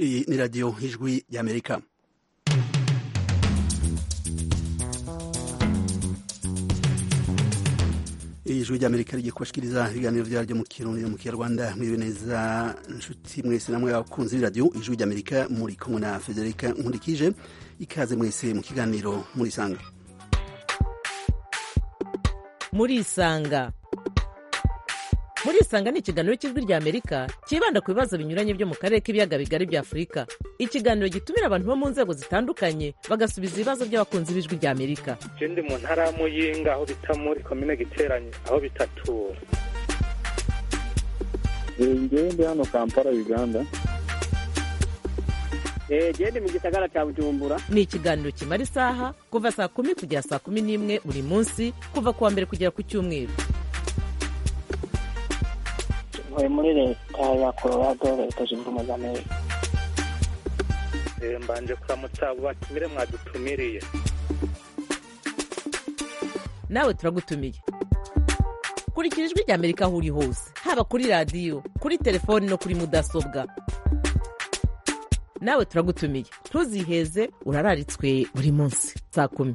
Iyi ni radiyo ijwi y'amerika ijwi ry'amerika rigiye kubashikiriza ibiganiro vyaryo mu kirundi no mu kinyarwanda mwiriwe neza nshuti mwese namwe abakunzi b'iradiyo ijwi ry'amerika muri kumwe na federika nkurikije ikaze mwese mu kiganiro murisanga murisanga murisanga ni ikiganiro cy'ijwi rya amerika cyibanda ku bibazo binyuranye byo mu karere k'ibiyaga bigari bya afurika ikiganiro gitumira abantu bo mu nzego zitandukanye bagasubiza ibibazo by'abakunzi b'ijwi rya amerika je ndi mu ntara ya muyinga aho bita muri komine giteranye aho bitatura ngewe ndi hano kampala uganda gende mu gisagara cya bujumbura ni ikiganiro kimara isaha kuva saa kumi kugera saa kumi n'imwe buri munsi kuva ku wa mbere kugera ku cyumweru ntuye muri leta ya colorado leta zunze ubumwe za amerika Eh, mbanje kuramutsa abo batumire mwadutumiriye nawe turagutumiye kurikira ijwi rya amerika aho uri hose haba kuri radiyo kuri telefoni no kuri mudasobwa nawe turagutumiye ntuziheze urararitswe buri munsi saa kumi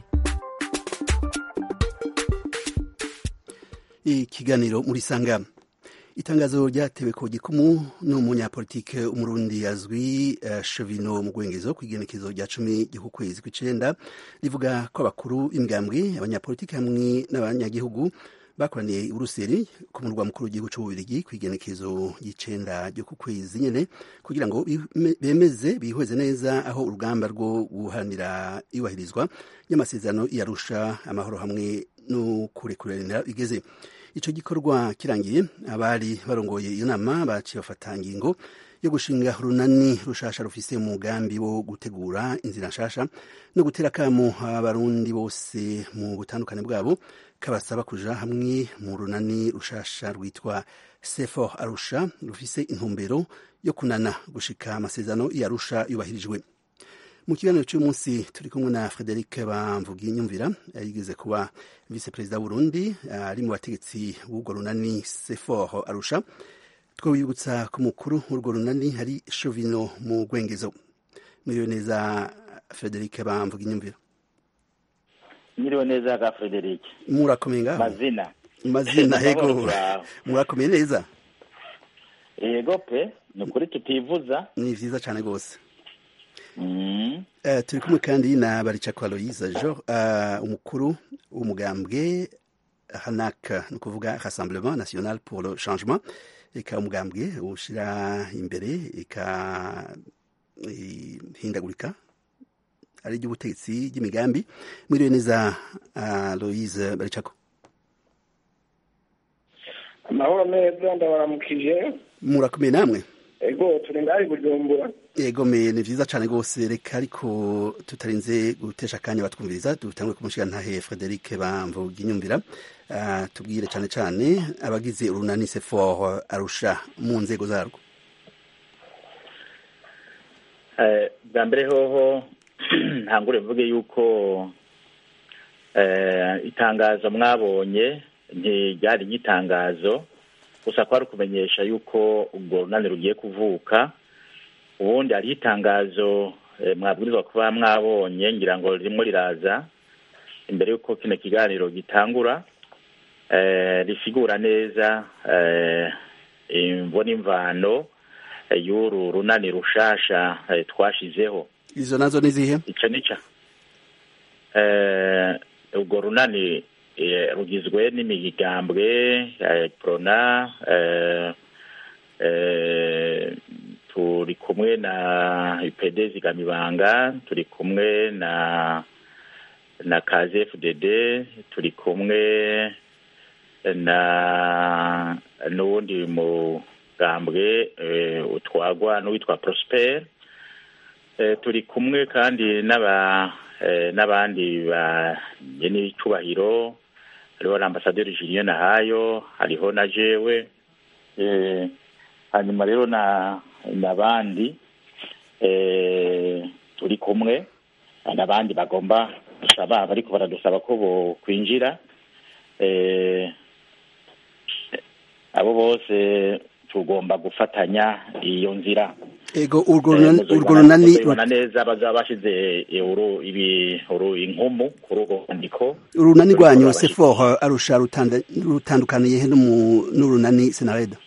ikiganiro murisanga itangazo ryatewe ku gikumu n'umunyapolitike umurundi azwi uh, Shovino mu gwengezo ku igenekezo rya cumi ry'uku kwezi kw'icenda rivuga ko abakuru b'imigambwe abanyapolitike hamwe n'abanyagihugu bakoraniye i buruseli ku murwa mukuru w'igihugu c'ububirigi ku igenekezo ry'icenda ry'uku kwezi nyene kugira ngo bime- bemeze bihweze neza aho urugamba rwo guharanira iyubahirizwa ry'amasezerano yarusha amahoro hamwe no kurekuranira bigeze ico gikorwa kirangiye abari barongoye iyo nama baciye bafata ingingo yo gushinga urunani rushasha rufise umugambi wo gutegura inzira nshasha no gutera akamo abarundi bose mu butandukane bwabo kabasaba kuja hamwe mu runani rushasha rwitwa sefor arusha rufise intumbero yo kunana gushika amasezerano yarusha yubahirijwe mu kiganiro cy'umunsi turi kumwe na frederic bamvuginyumvira yigeze kuba vice perezida w'urundi ari mu bategetsi b'urwo runani sefor arusha twabibutsa ku mukuru w'urwo runani hari shovino mu gwengezo mwiriwe neza frederic bamvuginyumvira Nyiriwe neza ga Frederic. murakomeye ngaho Mazina. mazina hego Amahoro yawe. murakomeye neza Yego pe, ni ukuri tutivuza. ni vyiza cane rwose Mm. Eh, turi kumwe kandi na baricako aloise jo uh, umukuru w'umugambwe hanak ni ukuvuga rassemblement national pour le changement eka umugambwe ushira imbere eka ihindagurika ari ry'ubutegetsi ry'imigambi mwiriwe neza aloise baricako amahoro meza ndabaramukije murakomeye namwe ego turi ngaho i bujumbura yego me ni vyiza cane rwose reka ariko tutarinze gutesha akanya batwumviriza dutangwe kumushiga ntahe frederic bamvuginyumvira uh, tubwire cane cane abagize urunani sefor arusha mu nzego zarwo Eh, bwa mbere hoho ntangure mvuge yuko eh, itangazo mwabonye ntiryari nk'itangazo gusa kwari ukumenyesha yuko urwo runani rugiye kuvuka ubundi hariho itangazo eh, mwabwirizwa kuba mwabonye ngira ngo ririmo riraza imbere y'uko kino kiganiro gitangura eh, risigura neza eh, imvo n'imvano eh, y'uru runani rushasha eh, twashizeho izo nazo ni zihe ico nica eh, urwo runani eh, rugizwe n'imigambwe eh, prona eh, eh, turi kumwe na UPD zigamibanga turi kumwe na na KZFDD turi kumwe na n'uwundi mugambwe eh, utwagwa n'uwitwa Prosper eh, turi kumwe kandi n'aba eh, n'abandi bageni icubahiro hariho na ambasaderi Julien Nahayo hariho na jewe eh, hanyuma rero na n'abandi eh, turi kumwe n'abandi bagomba gusaba bariko baradusaba ko bo kwinjira eh, abo bose tugomba gufatanya iyo nzira ego urwo Eh, runani- muzobibona- urwo runani muzobibona neza bazaba bashize eh, uru- ibi- uru- inkumu kuri urwo rwandiko urunani ruriko rwanyu rurabashikira. sefor arusha rutanda- rutandukaniye he n'umu- n'urunani senareda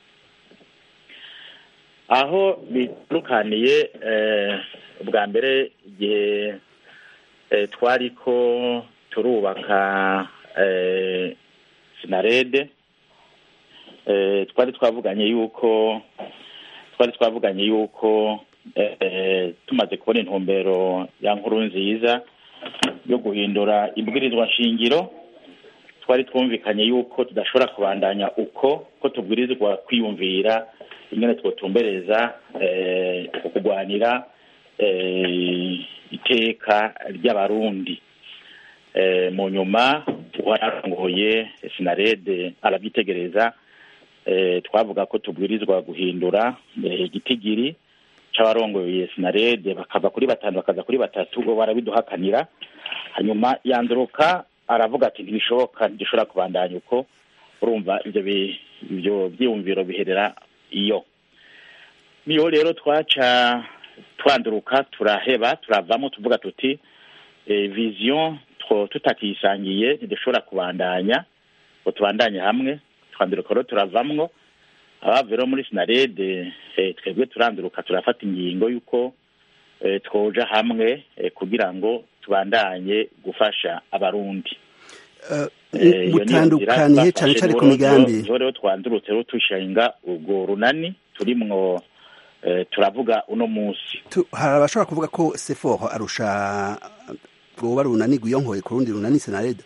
aho bitandukaniye eh, bwa mbere igihe eh, twariko turubaka eh, sinarede eh, twari twavuganye yuko twari twavuganye yuko eh, tumaze kubona intumbero ya nkuru nziza yo guhindura ibwirizwa nshingiro twari twumvikanye yuko tudashobora kubandanya uko ko tubwirizwa kwiyumvira ingene twotumbereza eh, kugwanira eh, iteka ry'abarundi eh, mu nyuma wararongoye sinarede arabyitegereza eh, twavuga ko tubwirizwa guhindura eh, igitigiri c'abarongoye sinarede bakava kuri batanu bakaza kuri batatu bo barabiduhakanira hanyuma yanduruka aravuga ati ntibishoboka ntidushobora kubandanya uko urumva ivyo bi- ivyo vyiyumviro biherera iyo niyo rero twaca twanduruka turaheba turavamo tuvuga tuti eh, vision two tutakisangiye ntidushobora kubandanya ngo tubandanye hamwe twanduruka rero turavamwo abavuye rero muri sinarede eh, twebwe turanduruka turafata ingingo y'uko eh, twoja hamwe eh, kugira ngo tubandanye gufasha abarundi Eh, iyo niyo nzira mutandukaniye cane twafashe, cane ku niho- migambi niho- niho rero twandurutse rero dushinga urwo runani turimwo eh, turavuga uno munsi Tu- hari abashobora kuvuga ko sefor arusha rwoba runani rwiyonkoye ku rundi runani senareda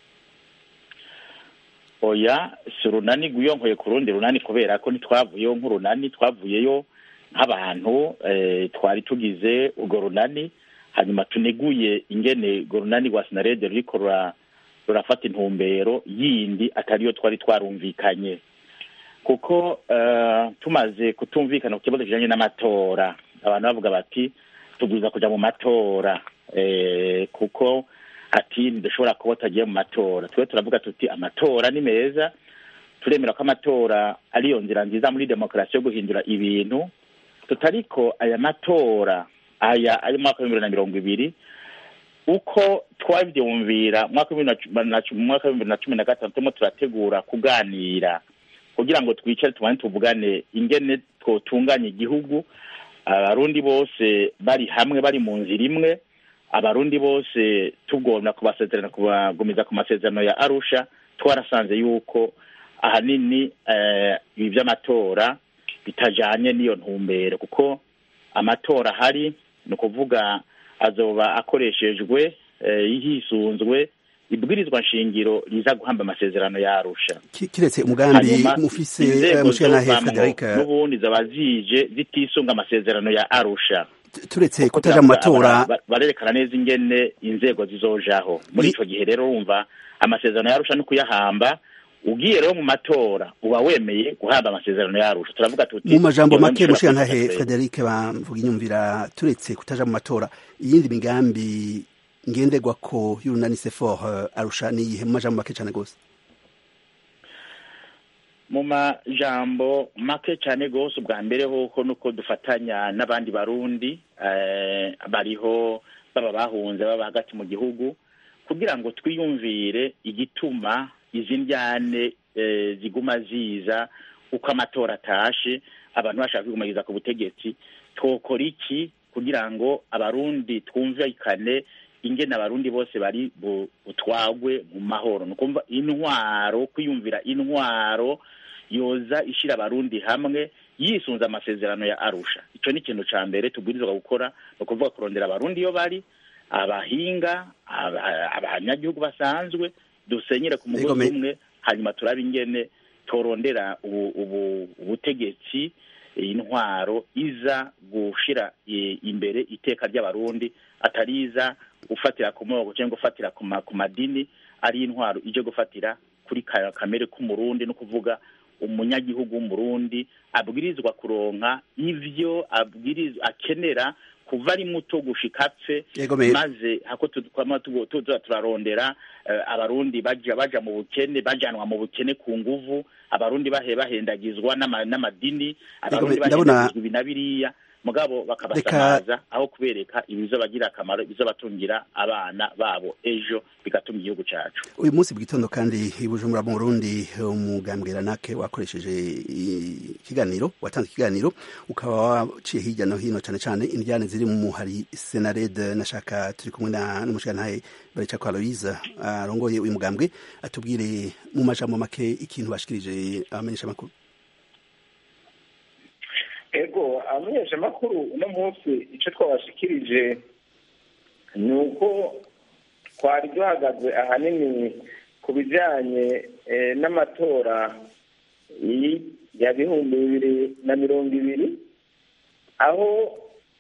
oya si urunani rwiyonkoye ku rundi runani kubera ko ntitwavuyeyo nk'urunani twavuyeyo nk'abantu eh, twari tugize urwo runani hanyuma tuneguye ingene urwo runani rwa sinarede ruriko rura- rurafata intumbero yindi atariyo twari twarumvikanye kuko eh, tumaze kutumvikana ku kibazo kijanye n'amatora abantu bavuga bati tubwiza kuja mu matora eh, kuko ati ntidushobora kuba tutagiye mu matora twe turavuga tuti amatora ni meza turemera ko amatora ariyo nzira nziza muri demokarasi yo guhindura ibintu tutariko aya matora aya ayo mwaka w'ibihumbi bibiri na mirongo ibiri uko twabyumvira mu mwaka w'ibihumbi na cu- na cu- mu mwaka w'ibihumbi bibiri na cumi na gatanu turimo turategura kuganira kugira ngo twicare tubane tuvugane ingene twotunganya igihugu abarundi bose bari hamwe bari mu nzira imwe abarundi bose tugomba kubasezerana kubagumiza ku masezerano ya arusha twarasanze yuko ahanini eh, ibi by'amatora bitajanye n'iyo ntumbero kuko amatora ahari ni ukuvuga azoba akoreshejwe eh, hisunzwe ibwirizwa nshingiro riza guhamba amasezerano ya arusha Ki- kiretse umugambi hanyuma mufise inzego eh, mushikanahe zovamwo frederic n'ubundi zaba zije zitisunga amasezerano ya arusha t- turetse Kuko kutaja mu bara- matora bara- bara- barerekana neza ingene inzego zizojaho muri Ni- ico gihe rero urumva amasezerano ya arusha no kuyahamba ugiye rero mu matora uba wemeye guhamba amasezerano ya arusha turavuga tuti mu majambo iyo make ntushobora mushikanahe kwifatira frederic bamvuga inyumvira turetse kutaja mu matora iyindi migambi ngenderwako y'urunani sefor eh, arusha niyihe mu majambo make cane gose mu majambo make cyane rwose ubwa mbere hoko nuko dufatanya n'abandi barundi eh, bariho baba bahunze baba hagati mu gihugu kugira ngo twiyumvire igituma izi njyane eh, ziguma ziza uko amatora atashe abantu bashaka kwigumagiriza ku butegetsi twokora iki kugira ngo abarundi twumvikane ingene abarundi bose bari bu- butwagwe mu mahoro ni ukumva intwaro kwiyumvira intwaro yoza ishira abarundi hamwe yisunze amasezerano ya arusha ico ni ikintu ca mbere tubwirizwa gukora ni ukuvuga kurondera abarundi iyo bari abahinga aba- abanyagihugu basanzwe dusenyere ku mugozi Egome. umwe hanyuma turabe ingene torondera ubu- ubu- ubutegetsi intwaro iza gushira i- imbere iteka ry'abarundi atari iza gufatira ku moko cyangwa gufatira ku ma- ku madini ari intwaro ije gufatira kuri ka- kamere k'umurundi no kuvuga umunyagihugu w'umurundi abwirizwa kuronka ivyo abwirizwa akenera kuva ari muto gushika apfe Egome. maze hako twama tuza turarondera eh, abarundi baja baja mu bukene bajanwa mu bukene ku nguvu abarundi bahe bahendagizwa n'ama- n'amadini abarundi ndabona- bahendagizwa ibi na biriya mugabo bakabasamaza aho kubereka ibizobagira akamaro ibizobatungira abana babo ejo bigatunga igihugu cacu uyu munsi bw'itondo kandi i bujumbura mu burundi umugambwe ranake wakoresheje ikiganiro watanze ikiganiro ukaba waciye hirya no hino cane cane indyane ziri mu muhari senarede nashaka turi kumwe na n'umushigantahe barica kwa aloise arongoye uyu mugambwe atubwire mu majambo make ikintu bashikirije abamenyesha makuru ego abamenyeshamakuru uno munsi icyo twabashikirije ni uko twari duhagaze ahanini ku bijyanye n'amatora ya bihumbi bibiri na mirongo ibiri aho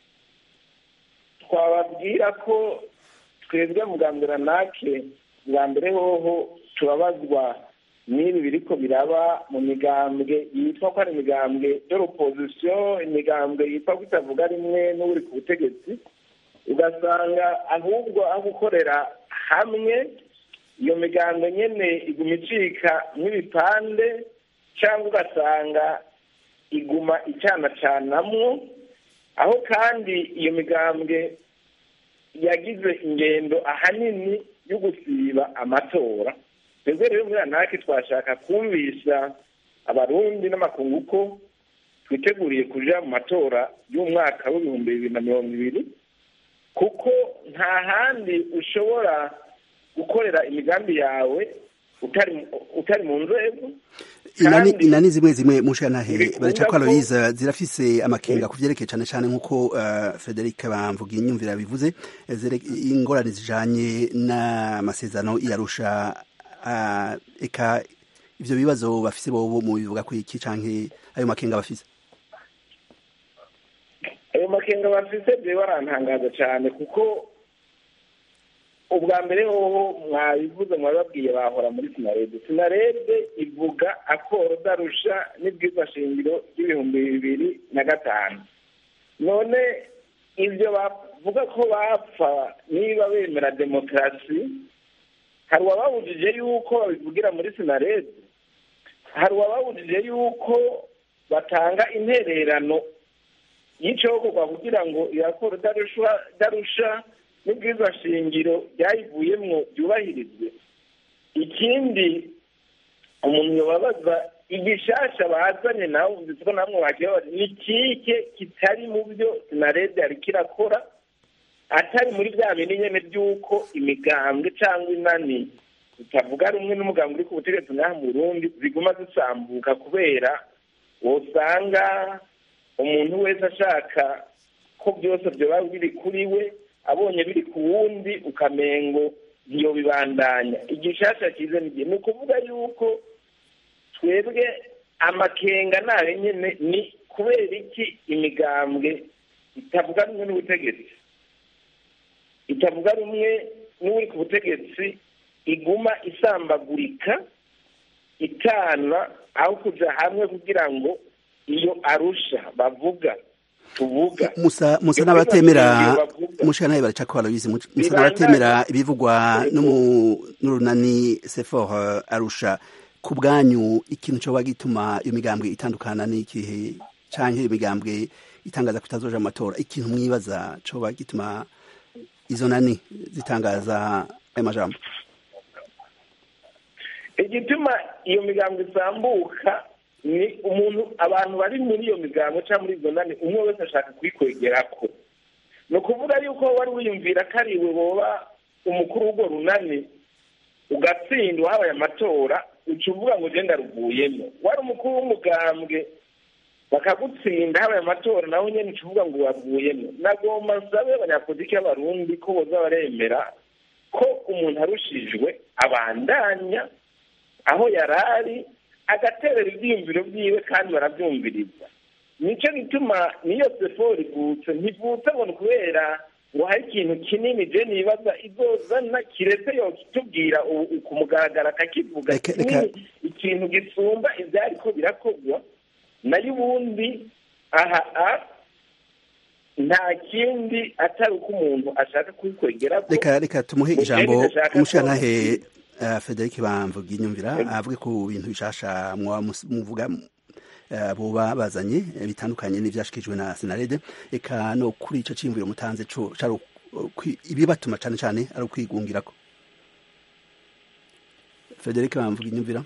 twababwira ko twebwe mugambira nake bwa mbere hoho turabazwa n'ibi biriko biraba mu migambwe yitwa ko ari imigambwe y'opozisiyo imigambwe yitwa ko itavuga rimwe n'uri ku butegetsi ugasanga ahubwo aho gukorera hamwe iyo migambwe nyene iguma icika nk'ibipande cyangwa ugasanga iguma icanacanamwo aho kandi iyo migambwe yagize ingendo ahanini yo gusiba amatora twebwe rero muri anake twashaka kumvisha abarundi n'amakungu ko twiteguriye kuja mu matora y'umwaka w'ibihumbi bibiri na mirongo ibiri kuko nta handi ushobora gukorera imigambi yawe utari utari mu nzego inani zimwe zimwe mushantahe barica ko aloyiza zirafise amakenga ku vyerekeye cane cane nk'uko uh, frederic bamvuga inyumvira bivuze ingorane zijanye n'amasezerano iyarusha uh, eka ivyo bibazo bafise bobo mu bivuga ko iki canke ayo makenga bafise ayo makenga bafise byo barantangaza cyane kuko ubwa mbere hoho mwabivuze mwababwiye bahora muri sinarede sinarede ivuga akoro darusha n'ibwiza shingiro ry'ibihumbi bibiri na gatanu none ibyo bavuga ko bapfa niba bemera demokarasi hari uwababujije yuko babivugira muri sinarede hari uwababujije yuko batanga intererano y'icokorwa kugira ngo irakora darusha n'ubwiza shingiro byayivuyemwo byubahirizwe ikindi umuntu yobabaza igishasha bazanye nawe umvise ko namwe wakibabaza ni kike kitari mu byo sinarede yariko irakora atari muri bya bindi nyene by'uko imigambwe cyangwa inani zitavuga rumwe n'umugambwe uri ku butegetsi ngaha mu burundi ziguma zisambuka kubera wosanga umuntu wese ashaka ko byose byoba biri kuri we abonye biri ku wundi ukamengo ntiyo bibandanya igishasha cyiza n'igihe ni ukuvuga yuko twebwe amakenga nayo nyine ni kubera iki imigambwe itavuga rumwe n'ubutegetsi itavuga rumwe n'uri ku butegetsi iguma isambagurika itana aho kuja hamwe kugira ngo iyo arusha bavuga tuvuga musa musa n'abatemera mushika nawe baraca ko barabizi musa n'abatemera ibivugwa n'urunani sefor arusha ku bwanyu ikintu coba gituma iyo migambwe itandukana n'ikihe canke iyo migambwe itangaza ko itazoja mu matora ikintu mwibaza coba gituma izo nani zitangaza ayo majambo igituma iyo migambwe isambuka ni umuntu abantu bari muri iyo migambo cyangwa muri izo nani umwe wese ashaka kuyikwegerako ni ukuvuga yuko wari wiyumvira ko ari iwe woba umukuru w'urwo runani ugatsindwa habaye amatora uca uvuga ngo ugenda ruvuyemo wari umukuru w'umugambwe bakagutsinda habaye amatora nawe nyine uca uvuga ngo wavuyemo nagomba nsabe abanyapolitiki b'abarundi ko boza baremera ko umuntu arushijwe abandanya aho yari ari agaterera ibyiyumviro byiwe kandi barabyumviriza nicyo gituma niyo sefo rivutse ntivutse ngo ni ukubera ngo hari ikintu kinini je nibaza izozana kiretse yo kitubwira ku mugaragaro akakivuga kinini ikintu gisumba ivyariko birakorwa nayo ubundi aha nta kindi atari uko umuntu ashaka kubikwegerako reka reka tumuhe ijambo umushirantahe Frederic bamvuga inyumvira avuge ku bintu bishasha muvuga eh, boba bazanye eh, bitandukanye n'ivyashikijwe na senarede eka no kuri ico ciyumviro mutanze co cari ukwi- ibibatuma cane cane ari ukwigungirako frederic bamvuga inyumvira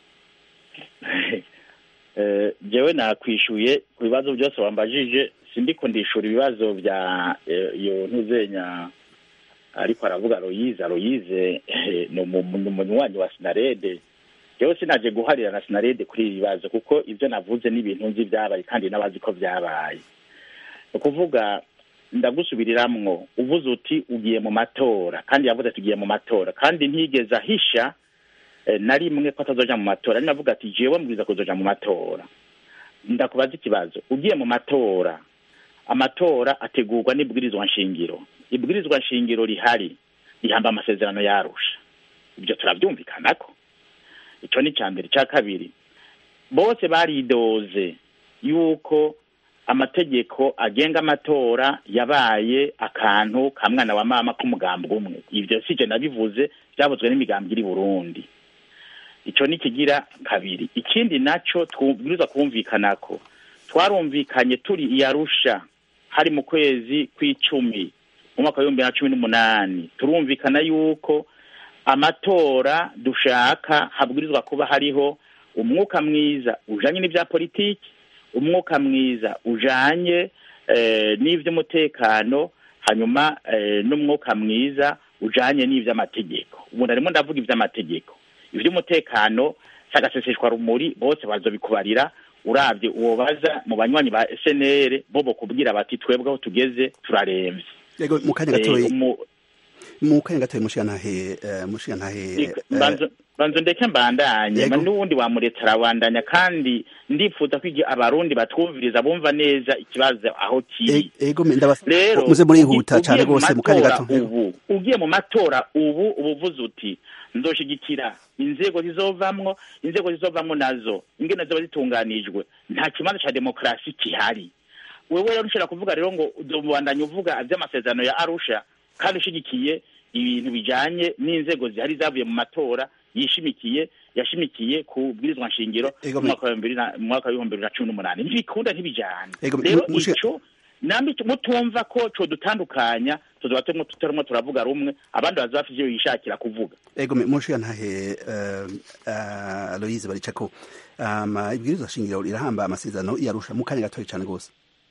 Eh, jewe nakwishuye ku bibazo byose wambajije sindiko ndishura ibibazo bya eh, iyo ntuzenya ariko aravuga Loyize Loyize eh, ni umu- ni umunywanyi wa Sinarede jewe sinaje guharira na Sinarede kuri ibi bibazo kuko ivyo navuze ni ibintu nzi vyabaye kandi n'abazi ko vyabaye ni ukuvuga ndagusubiriramwo uvuze uti ugiye mu matora kandi yavuze ati ugiye mu matora kandi ntigeze ahisha eh, na rimwe ko atazoja mu matora ari navuga ati jewe mbwiza kuzoja mu matora ndakubaza ikibazo ugiye mu matora amatora ategurwa n'ibwirizwa nshingiro ibwirizwa nshingiro rihari rihamba amasezerano yarusha ibyo turabyumvikanako ico ni ca mbere ca kabiri bose baridoze yuko amategeko agenga amatora yabaye akantu ka mwana wa mama k'umugambi umwe ivyo sije nabivuze byavuzwe n'imigambi iri burundi ico ni kigira kabiri ikindi naco tubwirizwa kumvikanako twarumvikanye turi i Arusha hari mu kwezi kw'icumi mu mwaka w'ibihumbi bibiri na cumi n'umunani turumvikana yuko amatora dushaka habwirizwa kuba hariho umwuka mwiza ujanye n'ivya politiki umwuka mwiza ujanye eh, n'ivy'umutekano hanyuma eh, n'umwuka mwiza ujanye n'ivy'amategeko ubu narimo ndavuga ivy'amategeko ivy'umutekano sagaseseshwa rumuri bose bazobikubarira uravye uwo baza mu banywanyi ba SNL bo bokubwira bati twebwe aho tugeze turaremvye yego mu kanya Eh, gatoyi umu- mu kanya gatoyi mushigantahe eh, mushigantahe eh, banzo banzo ndeke mbandanye Yego. ma n'uwundi wamuretse arabandanya kandi ndifuza ko igihe abarundi batwumviriza bumva neza ikibazo aho kiri e- ego me ndabas rero muze murihuta ugi- cane ugiye mu rwose mu kanya matora gato ubu ugiye mu matora ubu uba uvuze uti nzoshigikira inzego zizovamwo inzego zizovamwo nazo ingene zoba zitunganijwe nta kibanza ca demokarasi kihari wewe rero ntushobora kuvuga rero ngo uzobandanya uvuga vy'amasezerano ya arusha kandi ushigikiye ibintu bijanye n'inzego zihari zavuye mu matora yishimikiye yashimikiye ku bwirizwa nshingiro Ego, mu mwaka wa bibiri na- mu mwaka w'ibihumbi bibiri na cumi n'umunani ntibikunda ntibijane Ego, rero mu- mushiga- ico nambi mutumva ko co dutandukanya tuzoba turimo tutarimo turavuga rumwe abandi baza bafite ivyo bishakira kuvuga ego me mushigantahe uh, uh, Aloise baricako ama ibwirizwa shingiro rirahamba amasezerano yarusha mu kanya gatoyi cane rwose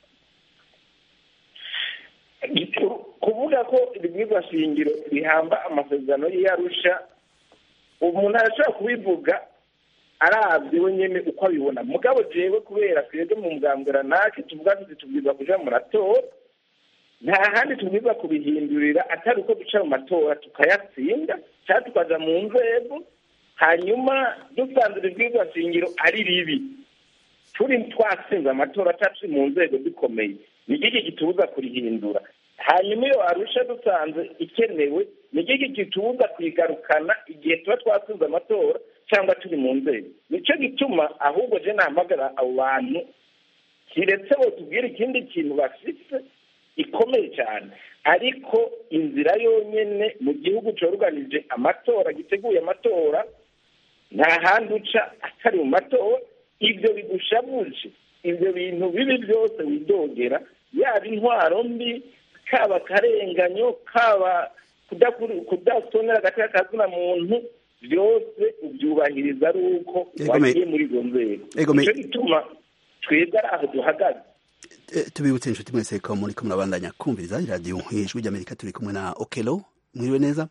kuvuga ko ibibwirwa shingiro bihamba amasezerano y'iyarusha umuntu arashobora kubivuga arabye we nyene uko abibona mugabo jewe kubera twebwe mu mugambwe nake tuvuga tuti tubwirwa kuja mu matora nta handi tubwirwa kubihindurira atari uko duca mu matora tukayatsinda cyangwa tukaja mu nzego hanyuma dusanze ibibwirwa shingiro ari ribi turi twatsinze amatora cyangwa turi mu nzego dukomeye ni iki gitubuza kurihindura hanyuma iyo arusha dusanze ikenewe ni iki gitubuza kuyigarukana igihe tuba twatsinze amatora cyangwa turi mu nzego nicyo gituma ahubwo je nahamagara abo bantu kiretse bo tubwire ikindi kintu bafise ikomeye cyane ariko inzira yonyene mu gihugu cyoruganije amatora giteguye amatora nta handi uca atari mu matora ibyo bigushabuje ibyo bintu bibi byose widogera yaba intwaro mbi kaba akarenganyo kaba kudatonera agateka kazina muntu byose ubyubahiriza ari uko Ego me- wagiye muri izo nzego Ego me- nicyo gituma twebwe ari aho duhagaze Eh, tubibutse inshuti mwese ko muri kumwe murabandanya kumviriza iradiyo ijwi ry'amerika turi kumwe na okelo mwiriwe neza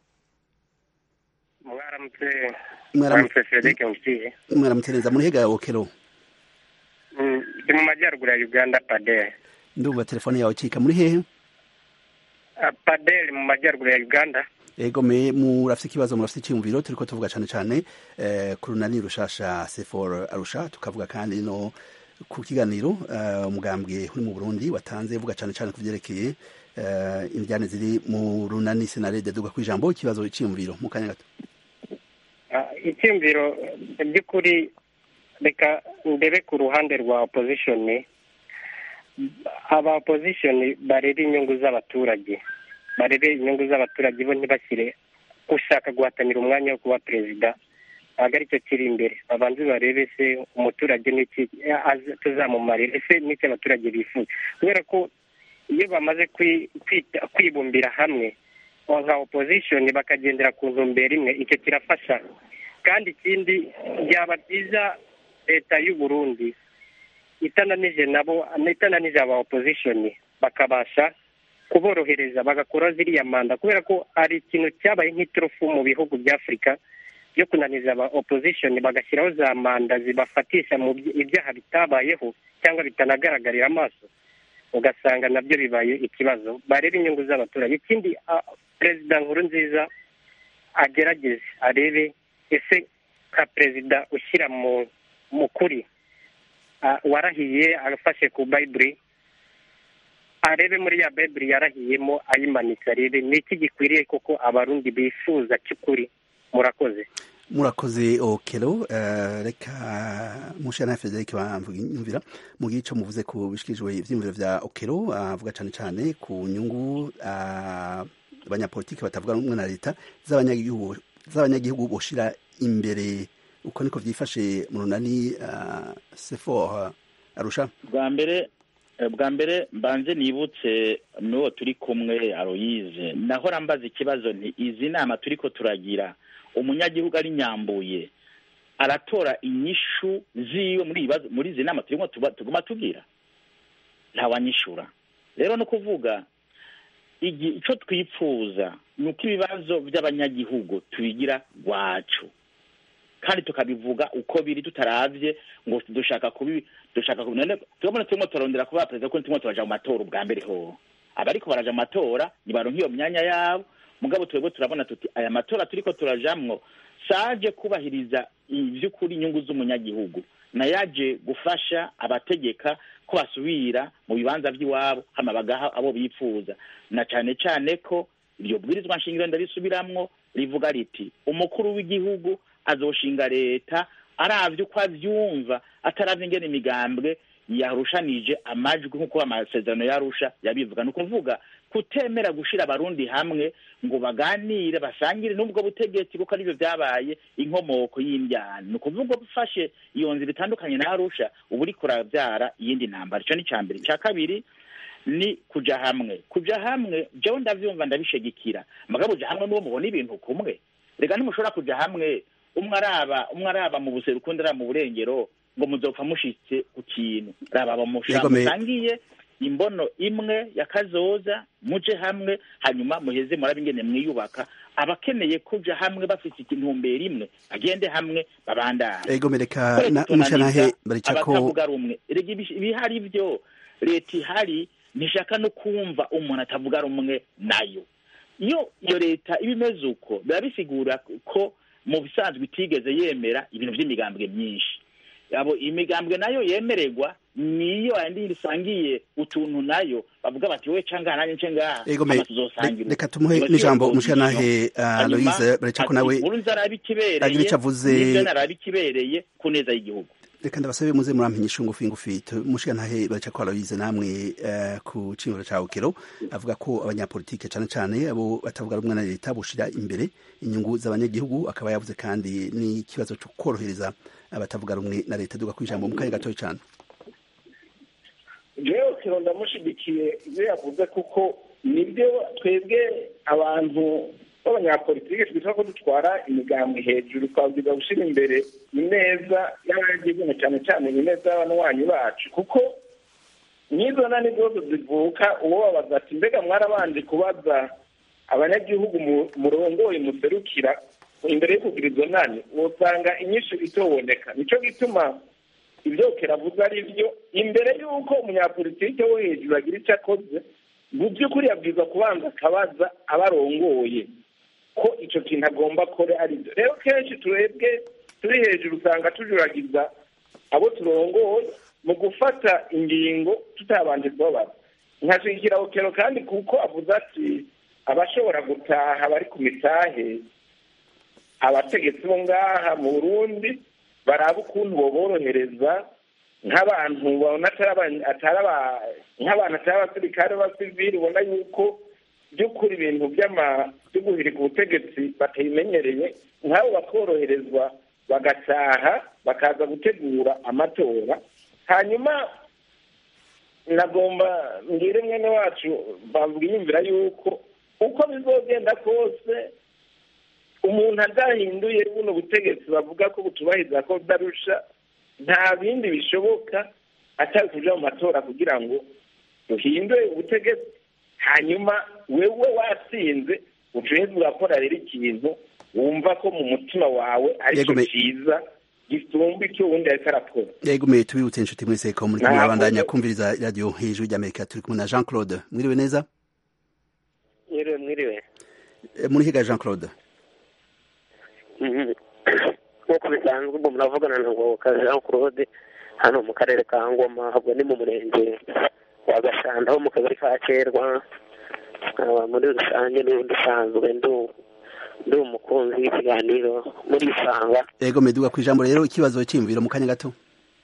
mwaramutse Mwaramu- mwaramutse frederic ngiye mwaramutse neza muri hega okelo Mm, ndi mu majyaruguru ya uganda padel ndumva telefone yawe cika muri hehe Ah, padel mu majyaruguru ya uganda ego me murafite ikibazo murafite icyumviro turiko tuvuga cane cane eh, ku runani rushasha sefor arusha tukavuga kandi no ku kiganiro eh, umugambwe uri mu burundi watanze uvuga cane cane ku vyerekeye eh, indyane ziri mu runani senarede duga ku ijambo ikibazo cyiyumviro mu kanya gato Ah, icyumviro mu by'ukuri reka ndebe ku ruhande rwa opposition aba opposition barebe inyungu z'abaturage barebe inyungu z'abaturage bo ntibashyire ushaka guhatanira umwanya wo kuba perezida ntabwo aricyo kiri imbere babanze barebe se umuturage n'iki aza- tuzamumarira ese n'icyo abaturage bifuza kubera ko iyo bamaze kwi- kwita- kwibumbira hamwe o- nka opposition bakagendera ku ntumbero imwe icyo kirafasha kandi ikindi byaba byiza leta y'u Burundi itananije nabo itananije aba opposition bakabasha kuborohereza bagakora ziriya manda kubera ko hari ikintu cyabaye nk'iturufu mu bihugu bya afurika yo kunaniza aba opposition bagashyiraho za manda zibafatisha mu by- ibyaha bitabayeho cyangwa bitanagaragarira amaso ugasanga nabyo bibaye ikibazo barebe inyungu z'abaturage ikindi ah, perezida nkuru nziza agerageze arebe ese nka perezida ushyira mu mu kuri ah, warahiye afashe ku bayiburi arebe muri ya bayiburi yarahiyemo ayimanitse arebe ni iki gikwiriye koko abarundi bifuza cy'ukuri murakoze murakoze okelo eh, reka mushana Frederic bamvira mu gico muvuze ku bishikijwe ivyimviro vya okelo avuga cane cane ku nyungu ah, abanyapolitiki batavuga rumwe na leta z'abanyagihugu z'abanyagihugu boshira imbere uko niko vyifashe mu runani uh, sefor arusha bwa mbere eh, bwa mbere mbanze nibutse n'uwo turi kumwe aroyize nahora mbaza ikibazo nti izi nama turiko turagira umunyagihugu ari nyambuye aratora inyishu ziwe muri ibibazo muri izi nama turimo tuba- tuguma tugira ntawanyishura rero no kuvuga igi ico twipfuza ni uko ibibazo by'abanyagihugu tubigira rwacu kandi tukabivuga uko biri tutaravye ngo dushaka kubi dushaka kubi none turabona turimo turarondera kuba perezida kuko turimo turaja mu matora ubwa mbere ho abariko baraja mu matora nibaronka iyo myanya yabo mugabo twebwe turabona tuti aya matora turiko turajamwo saje kubahiriza ivy'ukuri inyungu z'umunyagihugu nayaje gufasha abategeka ko basubira mu bibanza vy'iwabo hama bagaha abo bipfuza na cane cane ko iryo bwirizwa nshingiro ndarisubiramwo rivuga riti umukuru w'igihugu azoshinga leta aravye uko avyumva ataravye ingene imigambwe yarushanije amajwi nk'uko amasezerano yarusha yabivuga ni ukuvuga kutemera gushira abarundi hamwe ngo baganire basangire n'ubwo butegetsi kuko arivyo vyabaye inkomoko y'imbyano ni ukuvuga ufashe iyo nzira itandukanye na arusha uba uriko uravyara iyindi ntambara ico ni ica mbere ica kabiri ni kuja hamwe kuja hamwe jewe ndavyumva ndabishigikira mugabo uja hamwe n'uwo mubona ibintu kumwe reka ntimushobora kuja hamwe umwe araba umwe araba mu buseruko undi araba mu burengero ngo muzopfa mushitse ku kintu raba bamusha Yego, me- musangiye imbono imwe ya kazoza muje hamwe hanyuma muheze murabe ingene mwiyubaka abakeneye kuja hamwe bafise intumbero imwe bagende hamwe babandane ego mereka Twese na tunaniza mushanahe baricako abatavuga rumwe erega ibish- ibihari byo leta ihari ntishaka no kumva umuntu atavuga rumwe nayo iyo iyo leta iba imeze uko biba bisigura ko mu bisanzwe itigeze yemera ibintu by'imigambwe myinshi abo imigambwe nayo yemererwa niyo yandi isangiye utuntu nayo bavuga bati we canga nanjye nce ngaha ego me hama tuzosangira reka tumuhe Iyo n'ijambo siyo mushanahe Hanyuma, Aloise baricako ati, nawe Nkurunziza araba ikibereye agira ico avuze. n'ivyo naraba ikibereye ku neza y'igihugu reka ndabasabe muze murampinyisha ngufi ngufi mushanahe baricako Aloise namwe eh, ku cimiro ca Ukero avuga ko abanyapolitike cane cane abo batavuga rumwe na leta boshira imbere inyungu z'abanyagihugu akaba yavuze kandi n'ikibazo co korohereza abatavuga rumwe na leta duga kwijambo mu kanya gatoya cane jewe kiro ndamushigikiye ibyo yavuze kuko nibyo twebwe abantu b'abanyapolitike twitwa ko dutwara imigambi hejuru twabwiza gushyira imbere ineza y'abanyagihugu cyane cyane ineza y'abanywanyi bacu kuko n'izo nani zose zivuka uwo babaza ati mbega mwarabanje kubaza abanyagihugu mu- murongoye muserukira imbere yo kugira izo nani usanga inyishu itoboneka nicyo gituma ibyo keravuze ari byo imbere y'uko umunyapolitike wo hejuru agira icyo akoze mu by'ukuri yabwiza kubanza akabaza abarongoye ko icyo kintu agomba akore ari byo rero kenshi turebwe turi hejuru usanga tujuragiza abo turongoye mu gufata ingingo tutabanje kubabaza nkashigikira okero kandi kuko avuze ati abashobora gutaha bari ku mitahe abategetsi bo ngaha mu burundi baraba ukuntu boborohereza nk'abantu babona atari aba- atari aba- nk'abantu atari abasirikare b'abasivili ubona yuko by'ukuri ibintu by'ama byo guhirika ubutegetsi batabimenyereye nk'abo bakoroherezwa bagataha bakaza gutegura amatora hanyuma nagomba mbwire mwene wacu bamwiyumvira yuko uko bizogenda kose umuntu adahinduye buno butegetsi bavuga ko butubahiriza ko budarusha nta bindi bishoboka atari kuja mu matora kugira ngo duhindure ubutegetsi hanyuma wewe watsinze ucuheze urakora rero ikintu wumva ko mu mutima wawe ari Yego, cyo me- cyiza gisumba icyo uwundi ariko arakora yego mwe tubibutse inshuti mwese ko muri kumwe Ntabwo- abandanya kumviriza radio hejuru ry'amerika turi kumwe na jean claude mwiriwe neza mwiriwe mwiriwe Eh, muri higa jean claude Mhm. nk'uko bisanzwe ubwo muravugana na ngoboka jean claude hano mu karere ka ngoma ahubwo ni mu murenge wa gashanda ho mu kagari ka kerwa nkaba muri rusange n'ubundi usanzwe ndu- ndi umukunzi w'ikiganiro muri isanga yego meduga ku ijambo rero ikibazo cyiyumviro mu kanya gato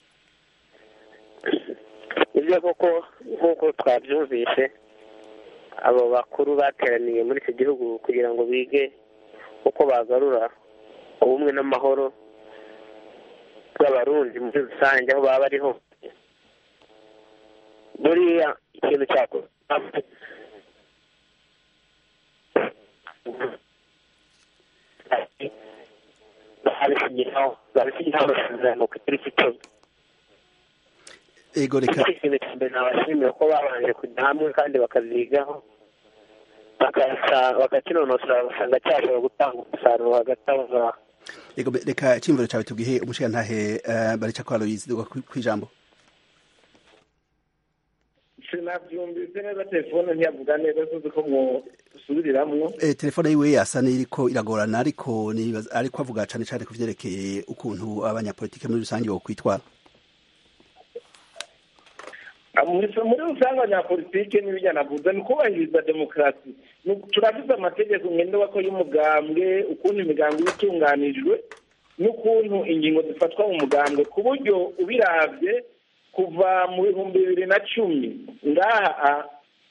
nibyo koko nk'uko twabyumvise abo bakuru bateraniye muri icyo gihugu kugira ngo bige uko bagarura ubumwe n'amahoro bw'abarundi muri rusange aho baba bari hose buriya ikintu cyakorwa babishyiraho babishyiraho amasezerano ku itariki icumi yego reka ikintu cya mbere nabashimira ko babanje kujya hamwe kandi bakazigaho bakasa- bakakinonosora bagasanga cyashobora gutanga umusaruro hagati aho ngaho yego be- reka icyumviro cyawe tubwihe umushirantahe uh, barica kwa aloyizi duga ku ku ijambo sinabyumvise neza telefone ntiyavuga neza tuzi ko mwusubiriramwo Eh, telefone yiwe yasa n'iriko iragorana ariko nibaza- ariko avuga cane cane ku vyerekeye ukuntu abanyapolitike muri rusange bokwitwara Ah, muri muri rusange abanyapolitike n'ibijya navuze ni ukubahiriza demokarasi Ni- turafite amategeko ngenderwako y'umugambwe ukuntu imigambi iba itunganijwe n'ukuntu ingingo zifatwa mu mugambwe ku buryo ubiravye kuva mu bihumbi bibiri na cumi ngaha ah,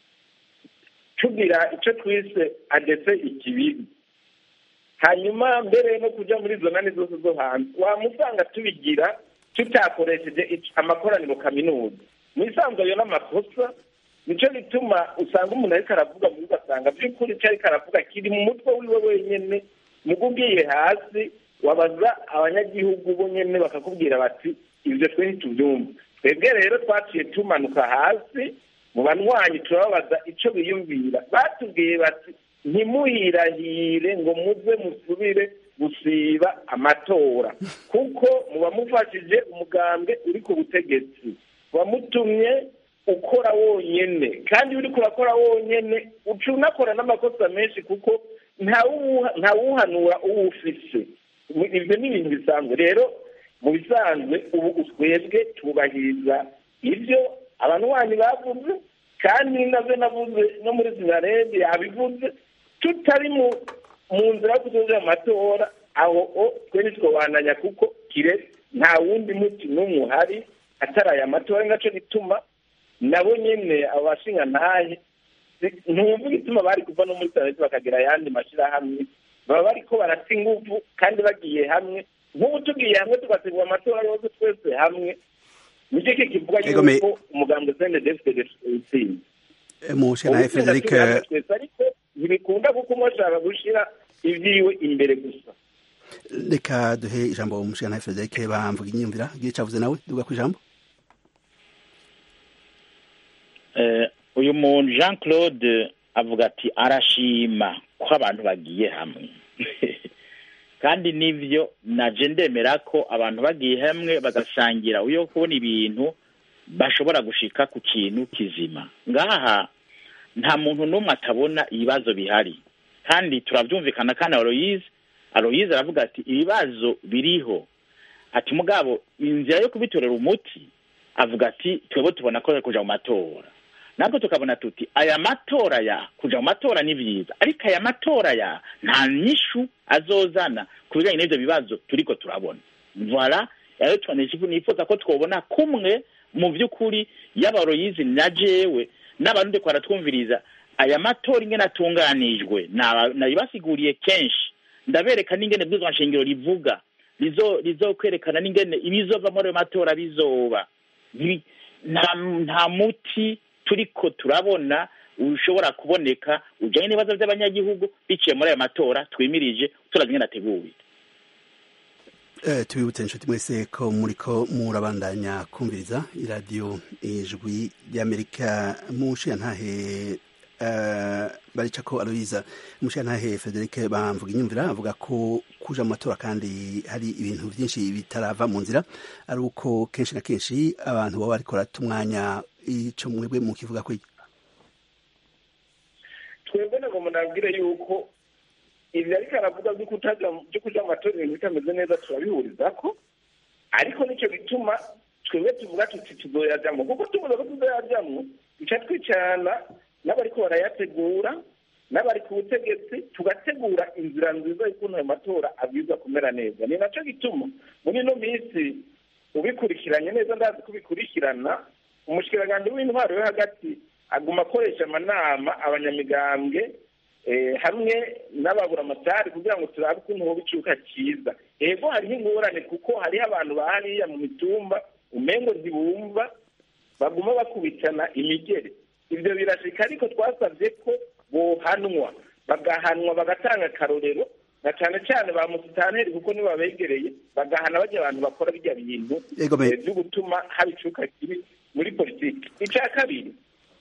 tugira icyo twise adese ikibibi hanyuma mbere no kujya muri izo nani zose zo hanze wamusanga tubigira tutakoresheje ic- amakoraniro kaminuza mu isanzwe ayo n'amakosa nicyo gituma usanga umuntu ariko aravuga muri ugasanga by'ukuri icyo ariko aravuga kiri mu mutwe wiwe wenyine mugo ugiye hasi wabaza abanyagihugu bo nyene bakakubwira bati ibyo twe ntitubyumva twebwe rero twaciye tumanuka hasi mu banywanyi turababaza icyo biyumvira batubwiye bati ntimuhirahire ngo muze musubire gusiba amatora kuko muba mufashije umugambwe uri ku butegetsi wamutumye ukora wonyene kandi uri kurakora wonyene uca unakora n'amakosa menshi kuko ntawuha- ntawuhanura uwo ufise ibyo ni ibintu bisanzwe rero mu bisanzwe ubu twebwe tubahiriza ibyo abanywanyi bavuze kandi nabyo navuze no muri sinarede yabivuze tutari mu mu nzira yo kuzoza amatora aho o twe ntitwobananya kuko kire nta wundi muti n'umwe uhari atari aya matora nacyo gituma nabo nyene abashinga ntahe ntumva igituma bari kuva no muri sanete bakagira ayandi mashyirahamwe baba bariko barata inguvu kandi bagiye hamwe nk'ubu tugiye hamwe tugategura amatora yose twese hamwe nicyo ki kivuga Ego me- yuko umugambwe sende defite utsinze Eh, umushirantahe frederic eh, twese ariko ntibikunda kuko umwe ashaka gushira ibyiwe imbere gusa reka duhe ijambo umushirantahe frederic bamvuga inyumvira igihe cavuze nawe duga ku ijambo Eh, uyu muntu jean claude avuga ati arashima ko abantu bagiye hamwe kandi nibyo naje ndemera ko abantu bagiye hamwe bagasangira uyo kubona ibintu bashobora gushika ku kintu kizima ngaha nta muntu n'umwe atabona ibibazo bihari kandi turabyumvikana kandi aloyize aloyize aravuga ati ibibazo biriho ati mugabo inzira yo kubitorera umuti avuga ati twebwe tubona ko kuja mu matora natwe tukabona tuti aya matora ya kuja mu matora ni vyiza ariko aya matora ya nta nyishu azozana ku bijanye n'ivyo bibazo turiko turabona voila rero twanishifu nifuza ko twobona kumwe mu vy'ukuri y'abaroyizi na jewe n'abarundi kwaratwumviriza aya matora ingene atunganijwe naba- nabibasiguriye kenshi ndabereka n'ingene bwizwa nshingiro rivuga rizo rizokwerekana n'ingene ibizova muri ayo matora bizoba Ntibi- nta nta muti turiko turabona ushobora kuboneka ujanye n'ibibazo by'abanyagihugu biciye muri ayo matora twimirije turazi ingene ateguwe Eh, tubibutse inshuti mwese ko muriko murabandanya kumviriza iradiyo ijwi ry'amerika mushiyantahe uh, baricako aloyiza mushiyantahe frederic bamvuga inyumvira avuga ko kuja mu matora kandi hari ibintu byinshi bitarava mu nzira ari uko kenshi na kenshi abantu baba bariko barata umwanya ico mwebwe mukivuga ko twebwe ntabwo munabwire yuko ibyo ariko aravuga byo kutaja byo kuja mu matora ibintu bitameze neza turabihuriza ko ariko nicyo gituma twebwe tuvuga tuti tuzoyajamwo kuko tuvuze ko tuzoyajamwo duca twicarana n'abariko barayategura n'abari ku butegetsi tugategura inzira nziza y'ukuntu ayo matora abwirizwa kumera neza ni naco gituma muri ino minsi ubikurikiranye neza ndazi kubikurikirana umushikiranganji w'intwaro yo hagati aguma akoresha amanama abanyamigambwe eh, hamwe n'ababuramatari kugira ngo turabe ukuntu hoba icuka cyiza ego hariho ingorane kuko hariho abantu bahariya mu mitumba umengo ntibumva baguma bakubitana imigere ivyo birashika ariko twasavye ko bohanwa bagahanwa bagatanga akarorero na cane cane ba musitanteri kuko nibo babegereye bagahana barya abantu bakora birya bintu Ego me- eh, vyo gutuma haba icuka kibi muri politiki ica kabiri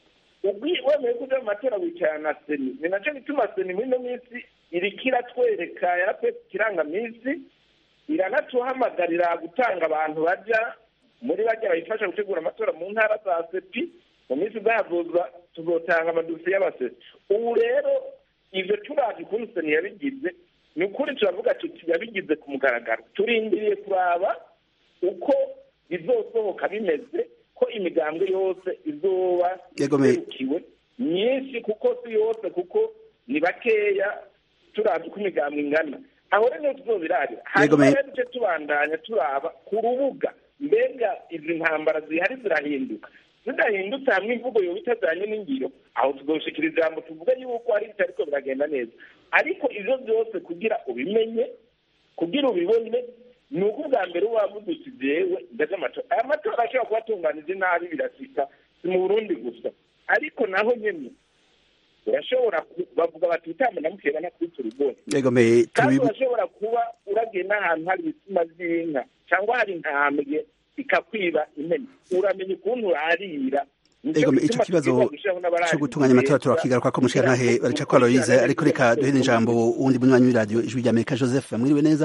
ubwi- wemeye kuja mu matora wicarana na seni ni naco gituma seni muri ino minsi iriko iratwereka yarapetse ikirangamisi iranatuhamagarira gutanga abantu baja muri bajya bayifasha gutegura amatora mu ntara za sepi mu minsi izahazoza tuzotanga amadosiye y'abasesi ubu rero ivyo turazi ukuntu seni yabigize ni ukuri turavuga tuti yabigize ku mugaragaro turindiriye kuraba uko bizosohoka bimeze ko imigambwe yose izoba Yego me- iserukiwe myinshi kuko si yose kuko ni bakeya turazi uko imigambwe ingana aho rero niho tuzobirabira Yego hanyuma me- rero duce tubandanya turaba ku rubuga mbega izi ntambara zihari zirahinduka zidahindutse hamwe imvugo yoba itajanye n'ingiro aho tuzoshikira ijambo tuvuga yuko hari bitariko biragenda neza ariko ivyo byose kugira ubimenye kugira ubibone ni uko ubwa mbere uba wavuze uti jewe ndaje amatora aya matora ashobora kuba atunganije nabi birashika si mu burundi gusa ariko naho nyene urashobora ku- bavuga bati utamba ndamukeba nakwita urugori ego me kandi tubibu- urashobora kuba uragiye n'ahantu hari ibitsina by'inka cyangwa hari intambwe ikakwiba impene uramenya ukuntu urarira Nico Ego, ico gituma kibazo tubwirwa gushyiraho n'abarari cyo gutunganya amatora beza, turakigaruka ko mushiyantahe baricako aloyize ariko reka duhere ijambo uwundi munywanyi w'iradiyo ijwi ry'amerika joseph mwiriwe neza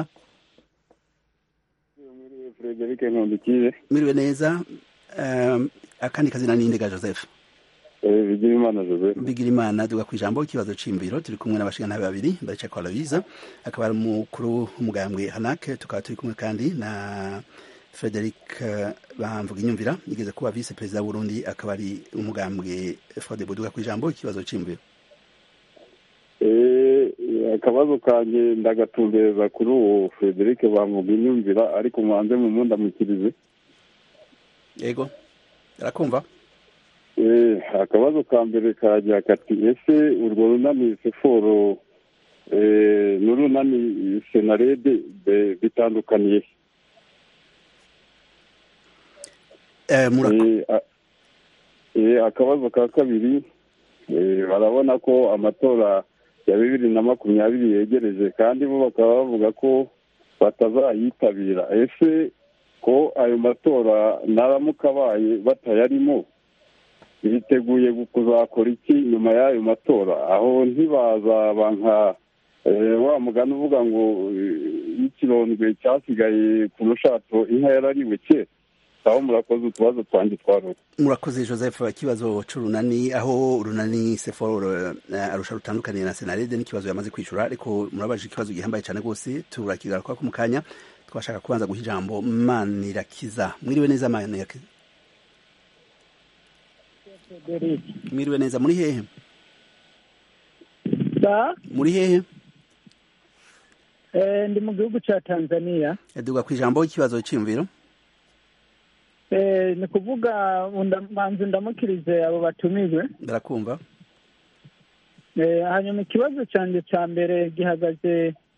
Frederic Nkundikiye mwiriwe neza um, akandi kazina nindega joseph eh, Bigirimana Joseph bigira imana duga ku ijambo ikibazo c'imviro turi kumwe n'abashigantahe babiri baricako aloyize akaba ari umukuru w'umugambwe hanak tukaba turi kumwe kandi na frederic eh, bamvuga inyumvira yigeze kuba vice perezida w'uburundi akaba ari umugambwe frode duga ku ijambo ikibazo c'imviro eh, akabazo kanje ndagatumbereza kuri uwo Frederic bamuga inyumvira ariko mubanze mu mundamukirize yego arakumva eh, akabazo ka mbere kagira kati ese urwo runani seforo eh, n'urunani senarede be- bitandukaniye he? Eh, murako- Eh, a- eh, akabazo ka kabiri eh, barabona ko amatora ya bibiri na makumyabiri yegereje kandi bo bakaba bavuga ko batazayitabira ese ko ayo matora naramuka abaye batayarimo biteguye kuzakora iki nyuma y'ayo matora aho ntibazaba nka eh, wa mugani uvuga ngo eh, ikirondwe cyasigaye ku rushato inka yarariwe kera aho murakoze utubazo twanjye twaruka murakoze joseph ikibazo c'urunani aho urunani seforo uh, arusha rutandukaniye na senarede n'ikibazo yamaze kwishura ariko murabaje ikibazo gihambaye cyane rwose turakigaruka ko mu kanya twashaka kubanza guha ijambo manirakiza mwiriwe neza manirakiza mwiriwe neza muri hehe Sa, muri hehe eh, ndi mu gihugu ca Tanzania duga ku ijambo ikibazo c'imviro eh, ni kuvuga unda- manzi ndamukirize abo batumijwe barakumva eh, hanyuma ikibazo canje ca mbere gihagaze